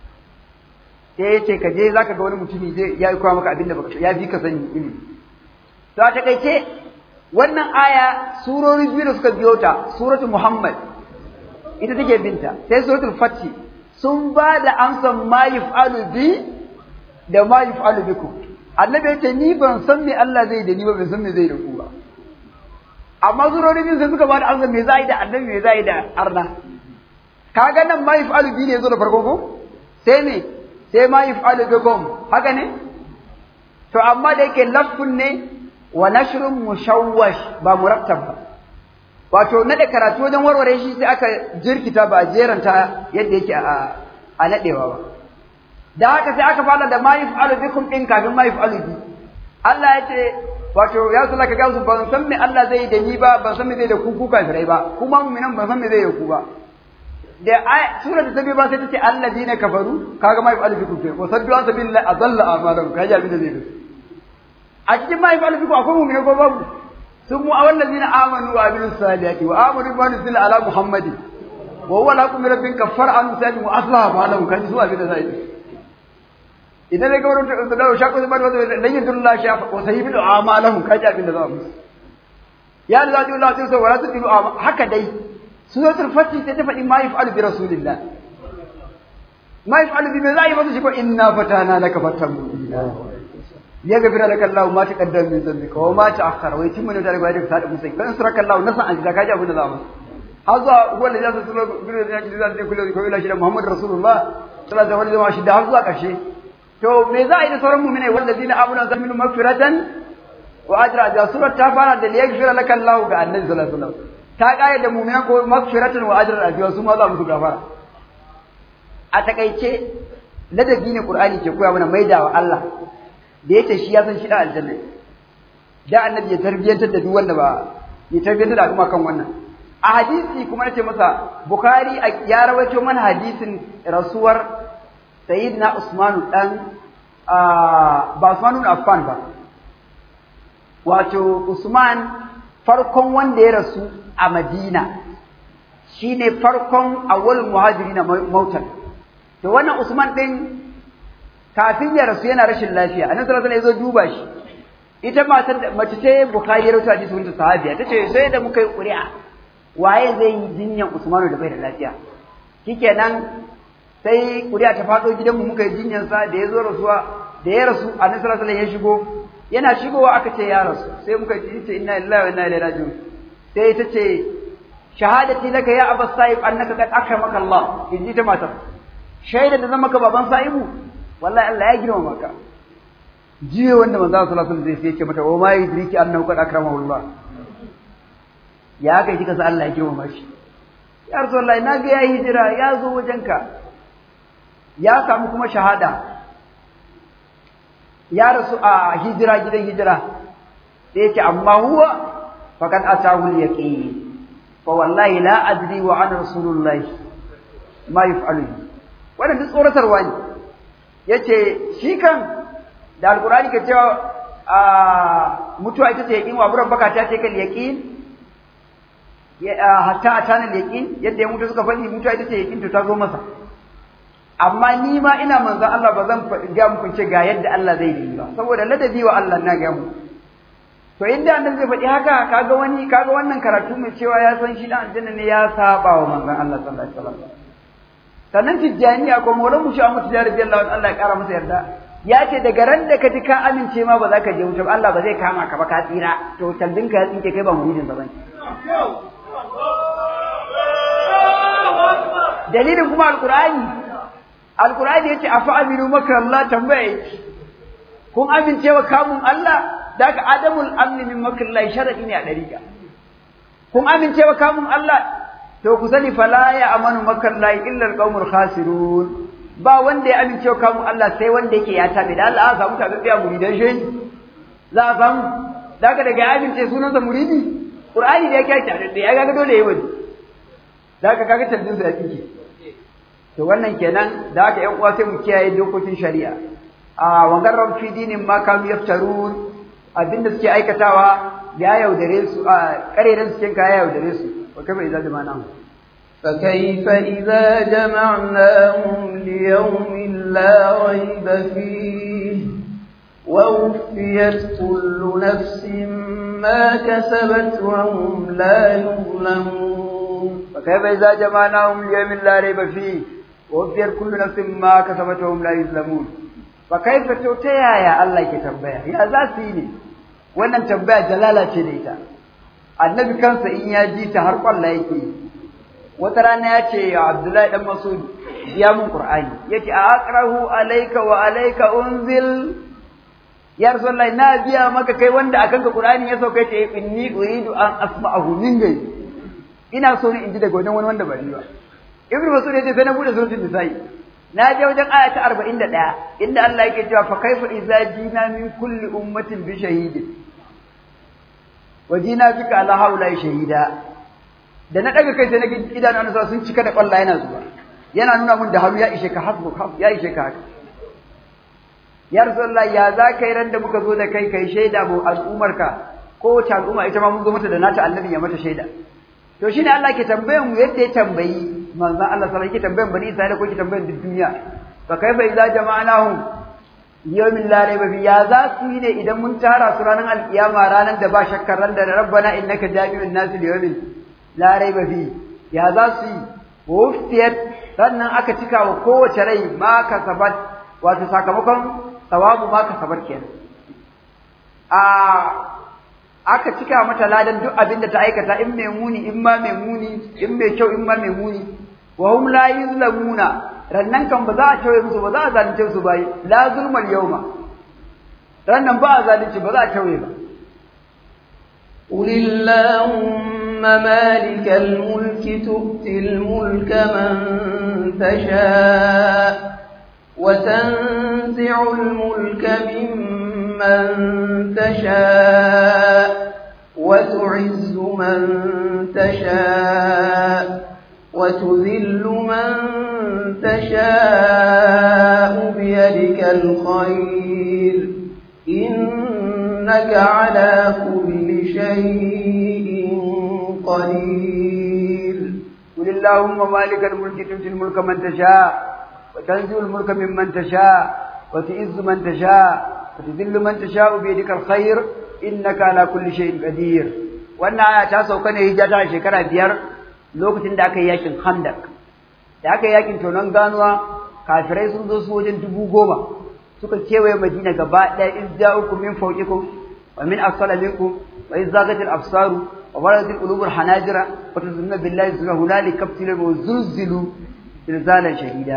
sai yace ka je zaka ga wani mutumi zai ya yi koya maka abin da baka ya fi ka sani ilimi to a takaice wannan aya surori biyu da suka biyo ta suratul Muhammad ita take binta sai suratul Fath sun ba da amsan ma yaf'alu bi da ma yaf'alu bikum annabi ya ce ni ban san me Allah zai da ni ba ban san me zai da ku ba amma surori biyu sai suka ba da amsan me za yi da annabi me za yi da arna kaga nan ma yaf'alu bi ne zo da farko ko sai me sai ma yaf'alu bikum haka ne to amma da yake lafun ne wa nashrun mushawwash ba murattab ba wato nade karatu wajen warware shi sai aka jirkita ba a jeranta yadda yake a a nadewa ba da haka sai aka fara da ma yaf'alu bikum din kafin ma yaf'alu bi Allah ya ce wato ya sala ka gamsu ban san me Allah zai da ni ba ban san me zai da ku ku kafirai ba kuma mu'minan ban san me zai da ku ba da ai sura ta tabi ba sai ta ce alladina kafaru kaga ma yaf'alu bikum sai wa saddu an sabilillahi adalla a'malahum kaji abin da zai da a cikin ma yaf'alu bikum akwai mu'mina ko babu sun mu awallazina amanu wa amilus salihati wa amanu bi nuzila ala muhammadin wa huwa lakum min rabbin kaffara an sadi wa aslaha ma lahum kaji su abin da zai idan ne gawar da da shakku da bada dan yin dullah sha wa sahibi amalahum kaji abin da za mu ya Allah ji Allah sai wa rasul dilu haka dai suratul fatih sai ta faɗi ma yaf'alu bi rasulillah ma yaf'alu bi zai masa shi ko inna fatana laka fatan mubina ya gafira laka Allah ma taqaddama min dhanbika wa ma ta'akhkhara wa yatimmu da riba da sadu musai kan suraka Allah nasa an da kaji abin da za mu har zuwa wanda ya sa sura bin da ya zai kullu ko ila shi da Muhammad Rasulullah sallallahu alaihi wa sallam har zuwa ƙarshe to me za a yi da sauran mu'minai wallazina amanu zan minhum magfiratan wa ajra da surar ta fara da liyaghfira laka Allah ga annabi sallallahu alaihi wasallam ta kare da mu'mina ko magfiratan wa ajra da su ma za mu gafara a takaice ladabi ne Qur'ani ke koya mana maidawa Allah da yace shi ya san shi da aljanna da annabi ya tarbiyantar da duk wanda ba ya tarbiyantar da al'umma kan wannan a hadisi kuma nace masa Bukhari ya rawaito mana hadisin rasuwar Sayyidina Usmanu dan ba Usmanu ibn Affan ba wato Usman farkon wanda ya rasu a Madina shine farkon awwal muhajirina mautan to wannan Usman din kafin ya rasu yana rashin lafiya annabi sallallahu alaihi wasallam ya zo duba shi ita matar da mace ce Bukhari ya rawaito hadisi wanda sahabiya tace sai da muka yi ƙuri'a waye zai yi jinyan Usmanu da bai da lafiya shikenan sai ƙuri'a ta faɗo gidanmu muka yi jinyansa da ya zo rasuwa da ya rasu annabi sallallahu alaihi ya shigo yana shigowa aka ce ya rasu sai muka ji ce inna lillahi wa inna ilaihi raji'un sai ita ce shahadati laka ya abas sa'ib annaka qad akramaka Allah in ji ta matar shaida da zama ka baban sa'ibu wallahi Allah ya girmama ka jiya wanda manzo sallallahu alaihi wasallam zai ce mata wa ma yudriki annahu qad akramahu Allah ya kai kika sa Allah ya girmama shi ya rasulullahi na ga yayi hijira ya zo wajenka ya samu kuma shahada ya rasu a hijira gidan hijira sai yake amma huwa faqad atahu al-yaqin fa wallahi la adri wa ana rasulullah ma yaf'alu wannan duk tsoratarwa ne yace shi kan da alqur'ani ke cewa a mutuwa ita ce yaqin wa buran baka ta ce kal yaqin hatta atana al-yaqin yadda ya mutu suka faɗi mutuwa ita ce yaqin to ta zo masa amma ni ma ina manzon Allah ba zan faɗi ga muku ce ga yadda Allah zai yi ba saboda ladabi wa Allah na ga mu to inda annabi zai faɗi haka kaga wani kaga wannan karatu mai cewa ya san shi dan aljanna ne ya saba wa manzon Allah sallallahu alaihi wasallam sannan tijjaniya ko maulan mu sha mutu jari Allah Allah ya kara masa yarda ya ce daga ran da ka ji ka amince ma ba za ka je wuce ba Allah ba zai kama ka ba ka tsira to tallin ka ya tsinke kai ba muridin ba bane dalilin kuma alqur'ani alqur'ani yace afa aminu maka Allah tambaya yake kun amince wa kamun Allah daga adamul amni min makallahi sharadi ne a dariƙa kun amince wa kamun Allah to ku sani fala ya amanu makallahi illa alqaumul khasirun ba wanda ya amince wa kamun Allah sai wanda yake ya tabe da Allah a samu tabe biya muridan shi za a samu daga daga ya amince sunansa muridi qur'ani da yake tare da ya ga dole yayi wani daga kaga tabbin sa ya tsinke to wannan kenan da haka ƴan uwa sai mu kiyaye dokokin shari'a a wangarar fi dinin ma kanu yaftarun abinda suke aikatawa ya yaudare su a karerin su cinka ya yaudare su wa kafa idza jama'na فكيف إذا جمعناهم ليوم لا ريب فيه ووفيت كل نفس ما كسبت وهم لا يظلمون فكيف إذا جمعناهم ليوم لا ريب فيه ووفيت كل نفس ما كسبت وهم لا يظلمون فكيف توتيا يا الله كتبها يا ذاتي wannan tambaya jalala ce da ita annabi kansa in ya ji ta har kwalla yake wata rana ya ce ya abdullahi dan masud ya mun qur'ani yace a aqrahu alayka wa alayka unzil ya rasulullahi na biya maka kai wanda akan ka qur'ani ya sauka yace inni uridu an asma'ahu min gai ina so ne in ji daga wajen wani wanda ba ni ba ibnu masud yace sai na bude suratul nisa'i na je wajen aya ta 41 inda Allah yake cewa fa kaifa idza jina min kulli ummatin bi shahidin wajina bika ala haula shahida da na daga kai sai na idanu an sun cika da kwalla yana zuwa yana nuna mun da hannu ya ishe ka hasbu ya ishe ka haka ya rasulullah ya za kai ran da muka zo da kai kai shaida mu al'umar ka ko ta al'umma ita ma mun zo mata da nata annabi ya mata shaida to shine Allah ke tambayan mu yadda ya tambayi manzon Allah sallallahu alaihi wasallam ke tambayan bani Isra'ila ko ke tambayan duk duniya fa kaifa idza jama'nahum yawmin la rayba fi ya za su yi ne idan mun tara su ranar alkiyama ranar da ba shakkar ran da rabbana innaka jami'un nas li yawmin la rayba fi ya za su yi wufiyat sannan aka cika wa kowace rai ma kasabat wato sakamakon sawabu ma kasabat kenan a aka cika mata ladan duk abin da ta aikata in mai muni in ma mai muni in mai kyau in ma mai muni wa hum la yuzlamuna rannan kan ba za a tauye musu ba za a zalunce su bai la zulmal yawma rannan ba a zalunci ba za a tauye ba قل اللهم مالك الملك تؤتي الملك من تشاء وتنزع الملك ممن تشاء وتعز من تشاء وتذل من تشاء بيدك الخير إنك على كل شيء قدير قل اللهم مالك الملك تؤتي الملك من تشاء وتنزع الملك ممن تشاء وتعز من تشاء وتذل من تشاء بيدك الخير إنك على كل شيء قدير wannan aya ta sauka ne hijira shekara biyar lokacin da aka yi yakin Khandak da aka yi yakin tonon ganuwa kafirai sun zo su wajen dubu goma suka kewaye Madina gaba ɗaya in ja'ukum min fawqikum wa min asfala minkum wa iz zaghatil absaru wa baratil qulubul hanajira wa tazunna billahi zunna hunalika ibtilu wa zulzilu zilzalan shadida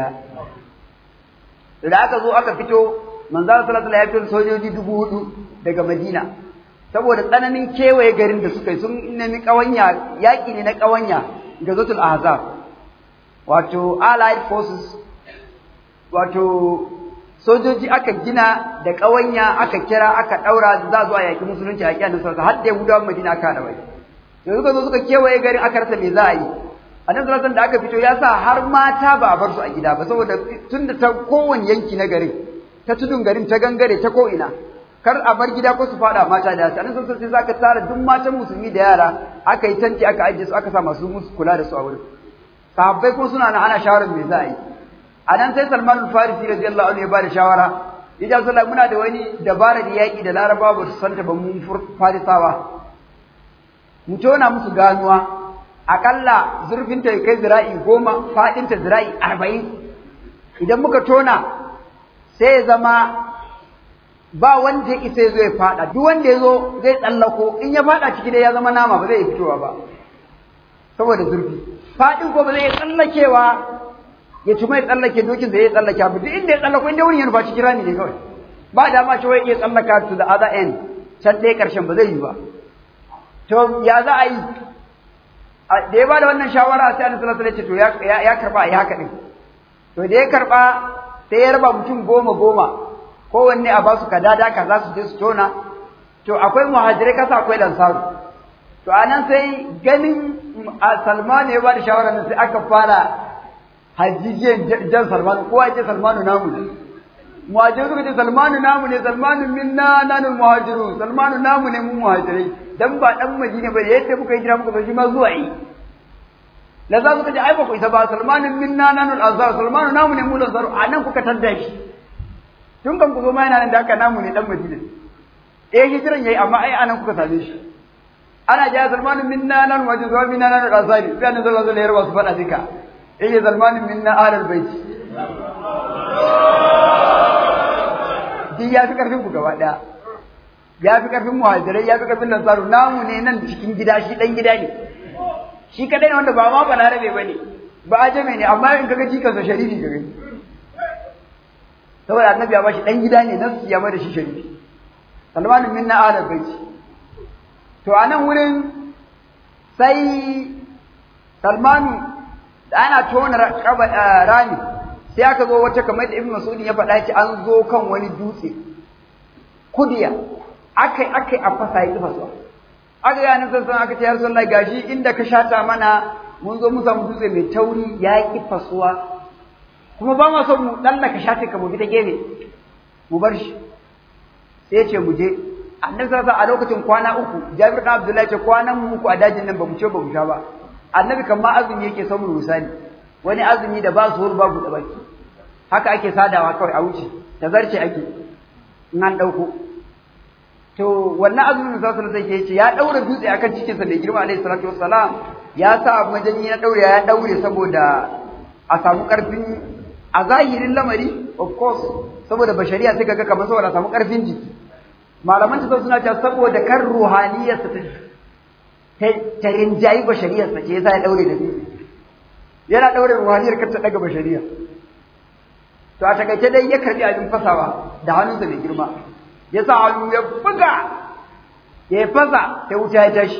da aka zo aka fito manzo sallallahu alaihi wasallam ya sojoji dubu hudu daga Madina saboda tsananin kewaye garin da suka yi sun nemi kawanya yaki ne na kawanya ga zatul ahzab wato allied forces wato sojoji aka gina da kawanya aka kira aka daura za zuwa yaki musulunci a kiyanin sarsa har da Yahudawan Madina aka da bai da suka zo suka kewaye garin aka rasa me za a yi annabi sallallahu da aka fito ya sa har mata ba a bar su a gida ba saboda tunda ta kowane yanki na garin ta tudun garin ta gangare ta ko ina kar a bar gida ko su fada mata da yasa annabi sallallahu alaihi wasallam sai tara duk matan musulmi da yara aka yi tanti aka ajiye su aka sa masu musu kula da su a wurin sahabbai ko suna na ana shawarar me za a yi anan sai Salman al-Farisi radiyallahu anhu ya bada shawara yace sallah muna da wani dabara da yaki da Larabawa ba su santa ba mun Farisawa mu tona musu ganuwa akalla zurfinta ya kai zira'i goma faɗinta zira'i arba'in idan muka tona sai ya zama ba wanda ya isa ya zo ya faɗa duk wanda ya zo zai tsallako in ya faɗa ciki dai ya zama nama ba zai fitowa ba saboda zurfi faɗin ko ba zai tsallakewa ya ci mai tsallake dokin da ya tsallake ba duk inda ya tsallako inda wurin ya nufa cikin rami ne kawai ba dama ce wai iya tsallaka to the other end can ɗaya ƙarshen ba zai yi ba to ya za a yi da ya ba da wannan shawara sai annabi sallallahu alaihi wasallam ce to ya karba a yi haka din to da ya karba sai ya raba mutum goma goma kowanne a basu kadada kaza su je su tona to akwai muhajirai kasa akwai lansaru to anan sai ganin Salman ya ba da shawara nan sai aka fara hajjijiyan jan Salman kowa ya ce Salmanu namu ne muhajirai suka ce Salmanu namu ne Salmanu minna nanul muhajiru Salmanu namu ne mun muhajirai dan ba dan Madina ba yadda muka yi jira muka zo shi ma zuwa yi la za suka ce ai ba ku isa ba Salmanun minna nanul azhar Salmanu namu ne mu lansaru anan kuka tadda shi tun kan ku zo ma yana nan da haka namu ne dan Madina eh hijiran yayi amma ai anan kuka same shi ana ja Salmanu minna nan waje zuwa minna nan azari sai annabi sallallahu alaihi wasallam su faɗa duka eh Salmanu minna alal bait Duk ya fi karfin ku gaba daya ya fi karfin muhajirai ya fi karfin lansaru namu ne nan cikin gida shi dan gida ne shi kadai ne wanda ba ma balarabe bane ba ajame ne amma in kaga jikansa sharifi ka gani saboda annabi ya bashi dan gida ne nan ya mai da shi sharifi salmanin minna ala baiti to a nan wurin sai salmanu da ana tona rami sai aka zo wata kamar da ibn mas'ud ya faɗa ki an zo kan wani dutse kudiya akai akai a fasa yi fasuwa aka ga nan san aka ce ya rasulullahi gashi inda ka shata mana mun zo mun samu dutse mai tauri ya ki fasuwa kuma ba ma son mu dallaka shata ka mu bi ta gefe mu bar shi sai ce mu je annabi sallallahu a lokacin kwana uku Jabir bin Abdullahi ce kwanan mu uku a dajin nan ba mu ce ba mu sha ba annabi kan ma azumi yake son mu misali wani azumi da ba su hur babu da baki haka ake sadawa kawai a wuce ta zarce ake in an dauko to wannan azumin da sallallahu alaihi wasallam ya daura dutse akan cikin sa mai girma alaihi salatu wassalam ya sa majanyi na daure ya daure saboda a samu karfin a zahirin lamari of course saboda bashariya suka ga kamar saboda a samu karfin jiki malaman ta suna cewa saboda kan ruhaniyarsa ta ta rinjayi bashariyarsa ce yasa ya daure da dutse yana daure ruhaniyar kar ta daga bashariya to a takaice dai ya karbi abin fasawa da hannunsa mai girma ya sa hannu ya buga ya fasa sai wuta ya tashi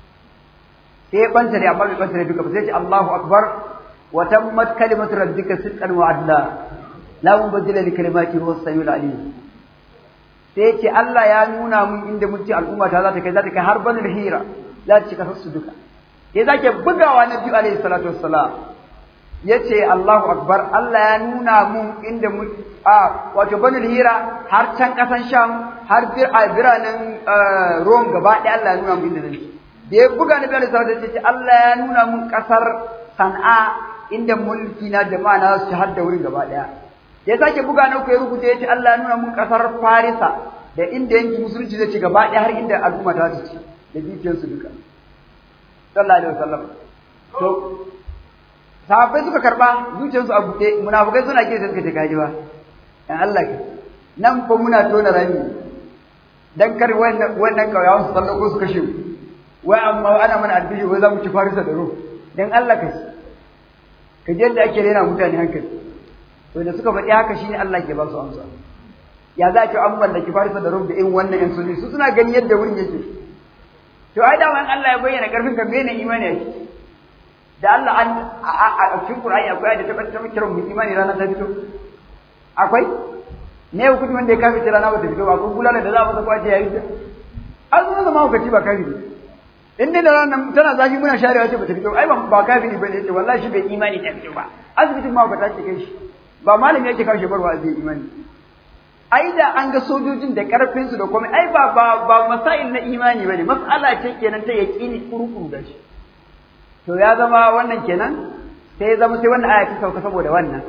sai ya banta da amma bai banta da duka ba sai ce Allahu akbar wa tammat kalimatu rabbika sidqan wa adla la mubaddila li kalimati huwa as-samiul alim sai ya ce Allah ya nuna mun inda mutum al'umma ta za ta kai za ta kai har banul hira za ta cika su duka ya zake bugawa na biyu alaihi salatu wassalam ya ce Allahu akbar Allah ya nuna mun inda mu a wato banul hira har can kasan sham har bir a biranen Rome gaba ɗaya Allah ya nuna mun inda zan da ya buga na biyu alaihi salatu ya ce Allah ya nuna mun kasar San'a inda mulki na jama'a na su har da wurin gaba ɗaya ya sake buga na uku ya rubuta ya ce Allah ya nuna mun kasar Farisa da inda yanki musulunci zai ci gaba ɗaya har inda al'umma ta ci da dukiyarsu duka sallallahu alaihi wasallam to sahabbai suka karba zuciyarsu a buɗe munafukai suna kira suka ce kaji ba dan Allah ka nan fa muna tona rami dan kar wannan wannan kauyawan su sallako su kashe mu wai amma ana mana albishi wai za mu ci farisa da ruh dan Allah ka ka je da ake rena mutane hankali to da suka faɗi haka shine Allah ke ba su amsa ya za ki an mallaki farisa da ruh da in wannan yan sunni su suna gani yadda wurin yake to ai da wani Allah ya bayyana karfin ka mene imani yake da Allah an a cikin Qur'ani akwai da tabbata ta kira mu imani ranar ta fito akwai ne hukunci wanda ya kafi rana ba ta fito ba ko bulala da za mu saka yayi ta an zo zama hukunci ba kafi in dai da ranar tana zafi muna sharewa ce ba ta fito ai ba ba kafi ne bane ce wallahi shi bai imani ta fito ba asibitin ma ba ta ce kai shi ba malami yake kawo shebarwa zai imani ai da an ga sojojin da karfin su da komai ai ba ba ba masail na imani bane mas'ala ce kenan ta yaqini kurukuru da shi to ya zama wannan kenan sai ya zama sai wannan aya ta sauka saboda wannan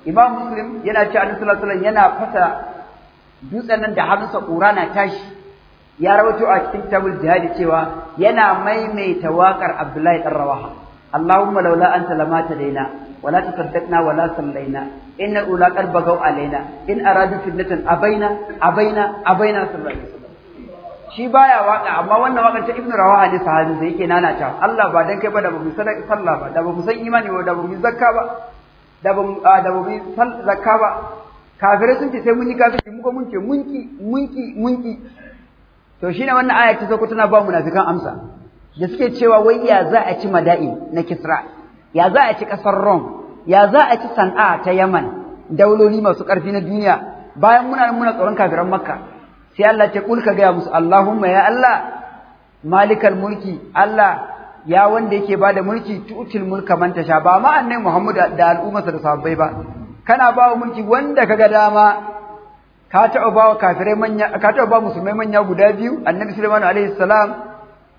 imam muslim yana ce annabi sallallahu alaihi yana fasa dutsen nan da hannunsa ƙura na tashi ya rawaito a cikin kitabul jihadi cewa yana maimaita waƙar abdullahi dan rawaha اللهم لولا أنت لما تدينا ولا تصدقنا ولا صلينا إن الأولى قد بغوا علينا إن أرادوا فتنة أبينا أبينا أبينا صلى الله عليه وسلم shi baya waka amma wannan wakan ta Ibn Rawaha ne sahabin da yake nana ta Allah ba dan kai ba da bamu sadaka sallah ba da bamu san imani ba da bamu zakka ba da bamu da bamu zakka ba kafirai sun ce sai mun yi kafiri mu ko mun ce munki munki munki to shine wannan aya ta sako tana ba munafikan amsa da suke cewa wai ya za a ci mada'in na Kisra, ya za a ci ƙasar Rom, ya za a ci San'a ta Yaman, dauloli masu ƙarfi na duniya, bayan muna muna tsoron kafiran Makka, sai Allah ce kulka gaya musu Allahumma ya Allah, malikal mulki, Allah ya wanda yake bada mulki tutil mulka man tasha ba ma annai Muhammad da al'ummarsa da sahabbai ba. Kana ba wa mulki wanda kaga dama ka taɓa ba wa kafirai manya ka taɓa ba musulmai manya guda biyu annabi Sulaiman alaihi salam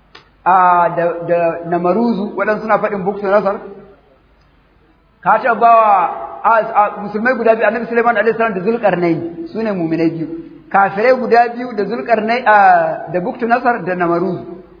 da namaruzu waɗansu suna faɗin buksu nasar ka taɓa ba wa musulmai guda biyu annabi suleiman alaihi salam da zulƙarnai su ne muminai biyu kafirai guda biyu da zulƙarnai da buktu nasar da namaruzu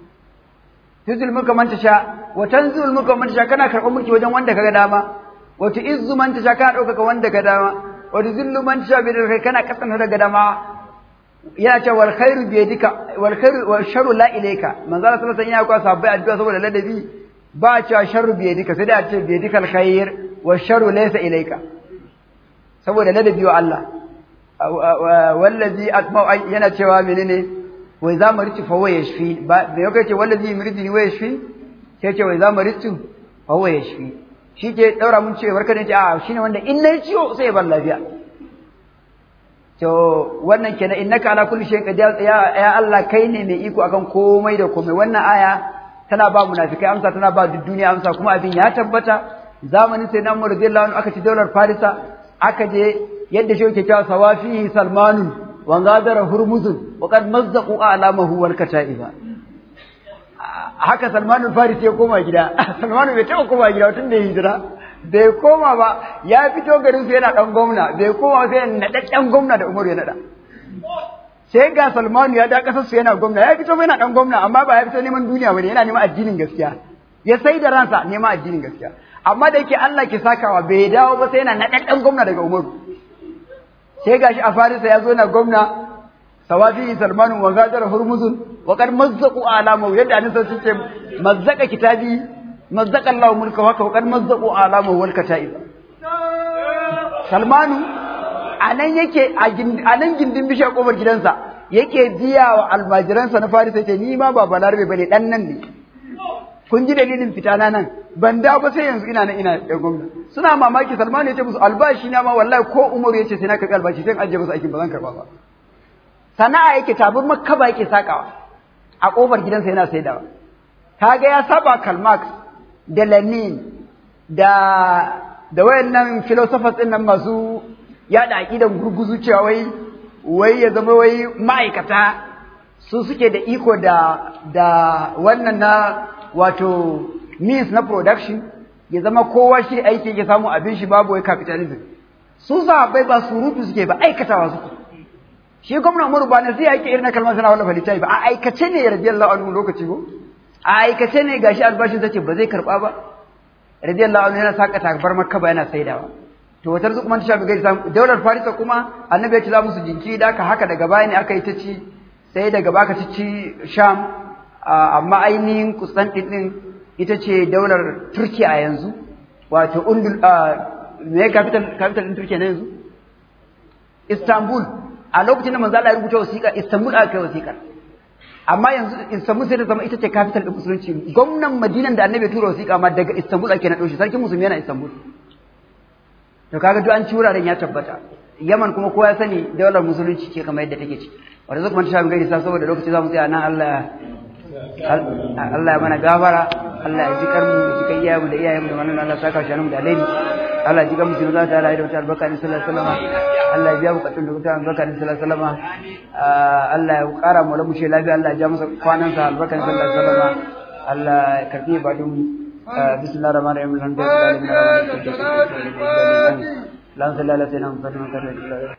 tuzul mulka man tasha wa tanzul mulka man tasha kana karɓar mulki wajen wanda kaga dama wa tu'izzu man tasha kana ɗaukaka wanda ka dama wa tuzillu man tasha bi kai kana kasanta daga dama yana cewa wal khairu bi yadika wal khairu wal sharru la ilayka manzo Allah sallallahu alaihi wasallam yana kwa sahabbai addu'a saboda ladabi ba cewa sharru bi yadika sai da ce bi yadika al khair wal sharru laysa ilayka saboda ladabi wa Allah wallazi atma yana cewa menene wai za mu rici fa wa yashfi ba da yau ce wallazi yuridni wa yashfi sai ce wai za mu rici fa wa yashfi shi ke daura mun ce barka ne ce a shine wanda in nayi ciwo sai ya bar lafiya to wannan kenan innaka ala kulli shay'in qadir ya ya Allah kai ne mai iko akan komai da komai wannan aya tana ba munafikai amsa tana ba duk duniya amsa kuma abin ya tabbata zamanin sai nan radiyallahu anhu aka ci daular farisa aka je yadda shi yake cewa sawafihi salmanu wa gadara hurmuzun wa qad mazzaqu alamahu wal kataiba haka salmanul farisi ya koma gida salmanu bai taɓa koma gida tun da hijira bai koma ba ya fito garin su yana dan gwamna bai koma sai naɗaɗɗen gwamna da Umaru ya naɗa sai ga Salmanu ya da kasar su yana gwamna ya fito yana dan gwamna amma ba ya fito neman duniya bane yana neman addinin gaskiya ya sai da ransa neman addinin gaskiya amma da yake Allah ke sakawa bai dawo ba sai yana naɗaɗɗen gwamna daga Umaru sai gashi a Farisa ya zo na gwamna sawafi Salmanu wa gadar Hurmuzun wa qad mazzaqu alamu yadda annabi sai ce mazzaka kitabi mazzaka Allah mulka wa qad mazzaqu alamu wal kataib Salmanu anan yake a nan gindin bishiyar kofar gidansa yake biya wa almajiransa na Farisa ce ni ma ba balarabe bane dan nan ne kun ji dalilin fita na nan ban da ba sai yanzu ina nan ina da gwamna suna mamaki Salmanu ya ce musu albashi na ma wallahi ko Umaru ya ce sai na karɓi albashi sai ajiye musu aikin ba zan karɓa ba sana'a yake tabur makka ba yake sakawa a kofar gidansa yana saidawa kaga ya saba Karl Marx da Lenin da da wayannan philosophers din nan masu yada aqidan gurguzu cewa wai wai ya zama wai ma'aikata su suke da iko da da wannan na wato means na production ya zama kowa shi aiki ya samu abin shi babu wai capitalism su sahabbai ba surutu suke ba aikatawa suke shi gwamna Umaru ba nasiha yake irin na kalmar sana wallafa littafi ba a aikace ne radiyallahu anhu lokaci ko a aikace ne gashi albashin sace ba zai karba ba radiyallahu anhu yana saka takbar makka ba yana saidawa to wata zuku man ta shafi gaisa daular farisa kuma annabi ya ci za musu jinki da aka haka daga baya ne aka yi ta ci sai daga baka ci ci sham amma ainihin kusantin din ita ce daular turkiya a yanzu wato undul me capital capital din turkiya na yanzu istanbul a lokacin da manzo Allah ya rubuta wasiƙa istanbul aka kai wasiƙar amma yanzu Istanbul sai ta zama ita ce capital din musulunci gwamnan Madinan da Annabi tura wasiƙa ma daga Istanbul ake na shi sarkin musulmi yana Istanbul to kaga duk an ci wuraren ya tabbata Yaman kuma kowa ya sani daular musulunci ce kamar yadda take ci wanda zai kuma ta shafi gaisa saboda lokaci za mu tsaya nan Allah Allah ya mana gafara Allah ya ji karmu ya ji kai iyayenmu da iyayenmu da wannan Allah saka shi da alheri Allah ya ji gamu sun za ta rayu da wata albarka ne sallallahu alaihi wasallam Allah ya biya bukatun da wata albarka ne sallallahu alaihi wasallam Allah ya kara mu lamu shi lafiya Allah ya ja masa kwanan sa albarka ne sallallahu alaihi wasallam Allah ya karbi ibadun bismillahir rahmanir rahim alhamdulillahi rabbil alamin lan sallallahu alaihi wa sallam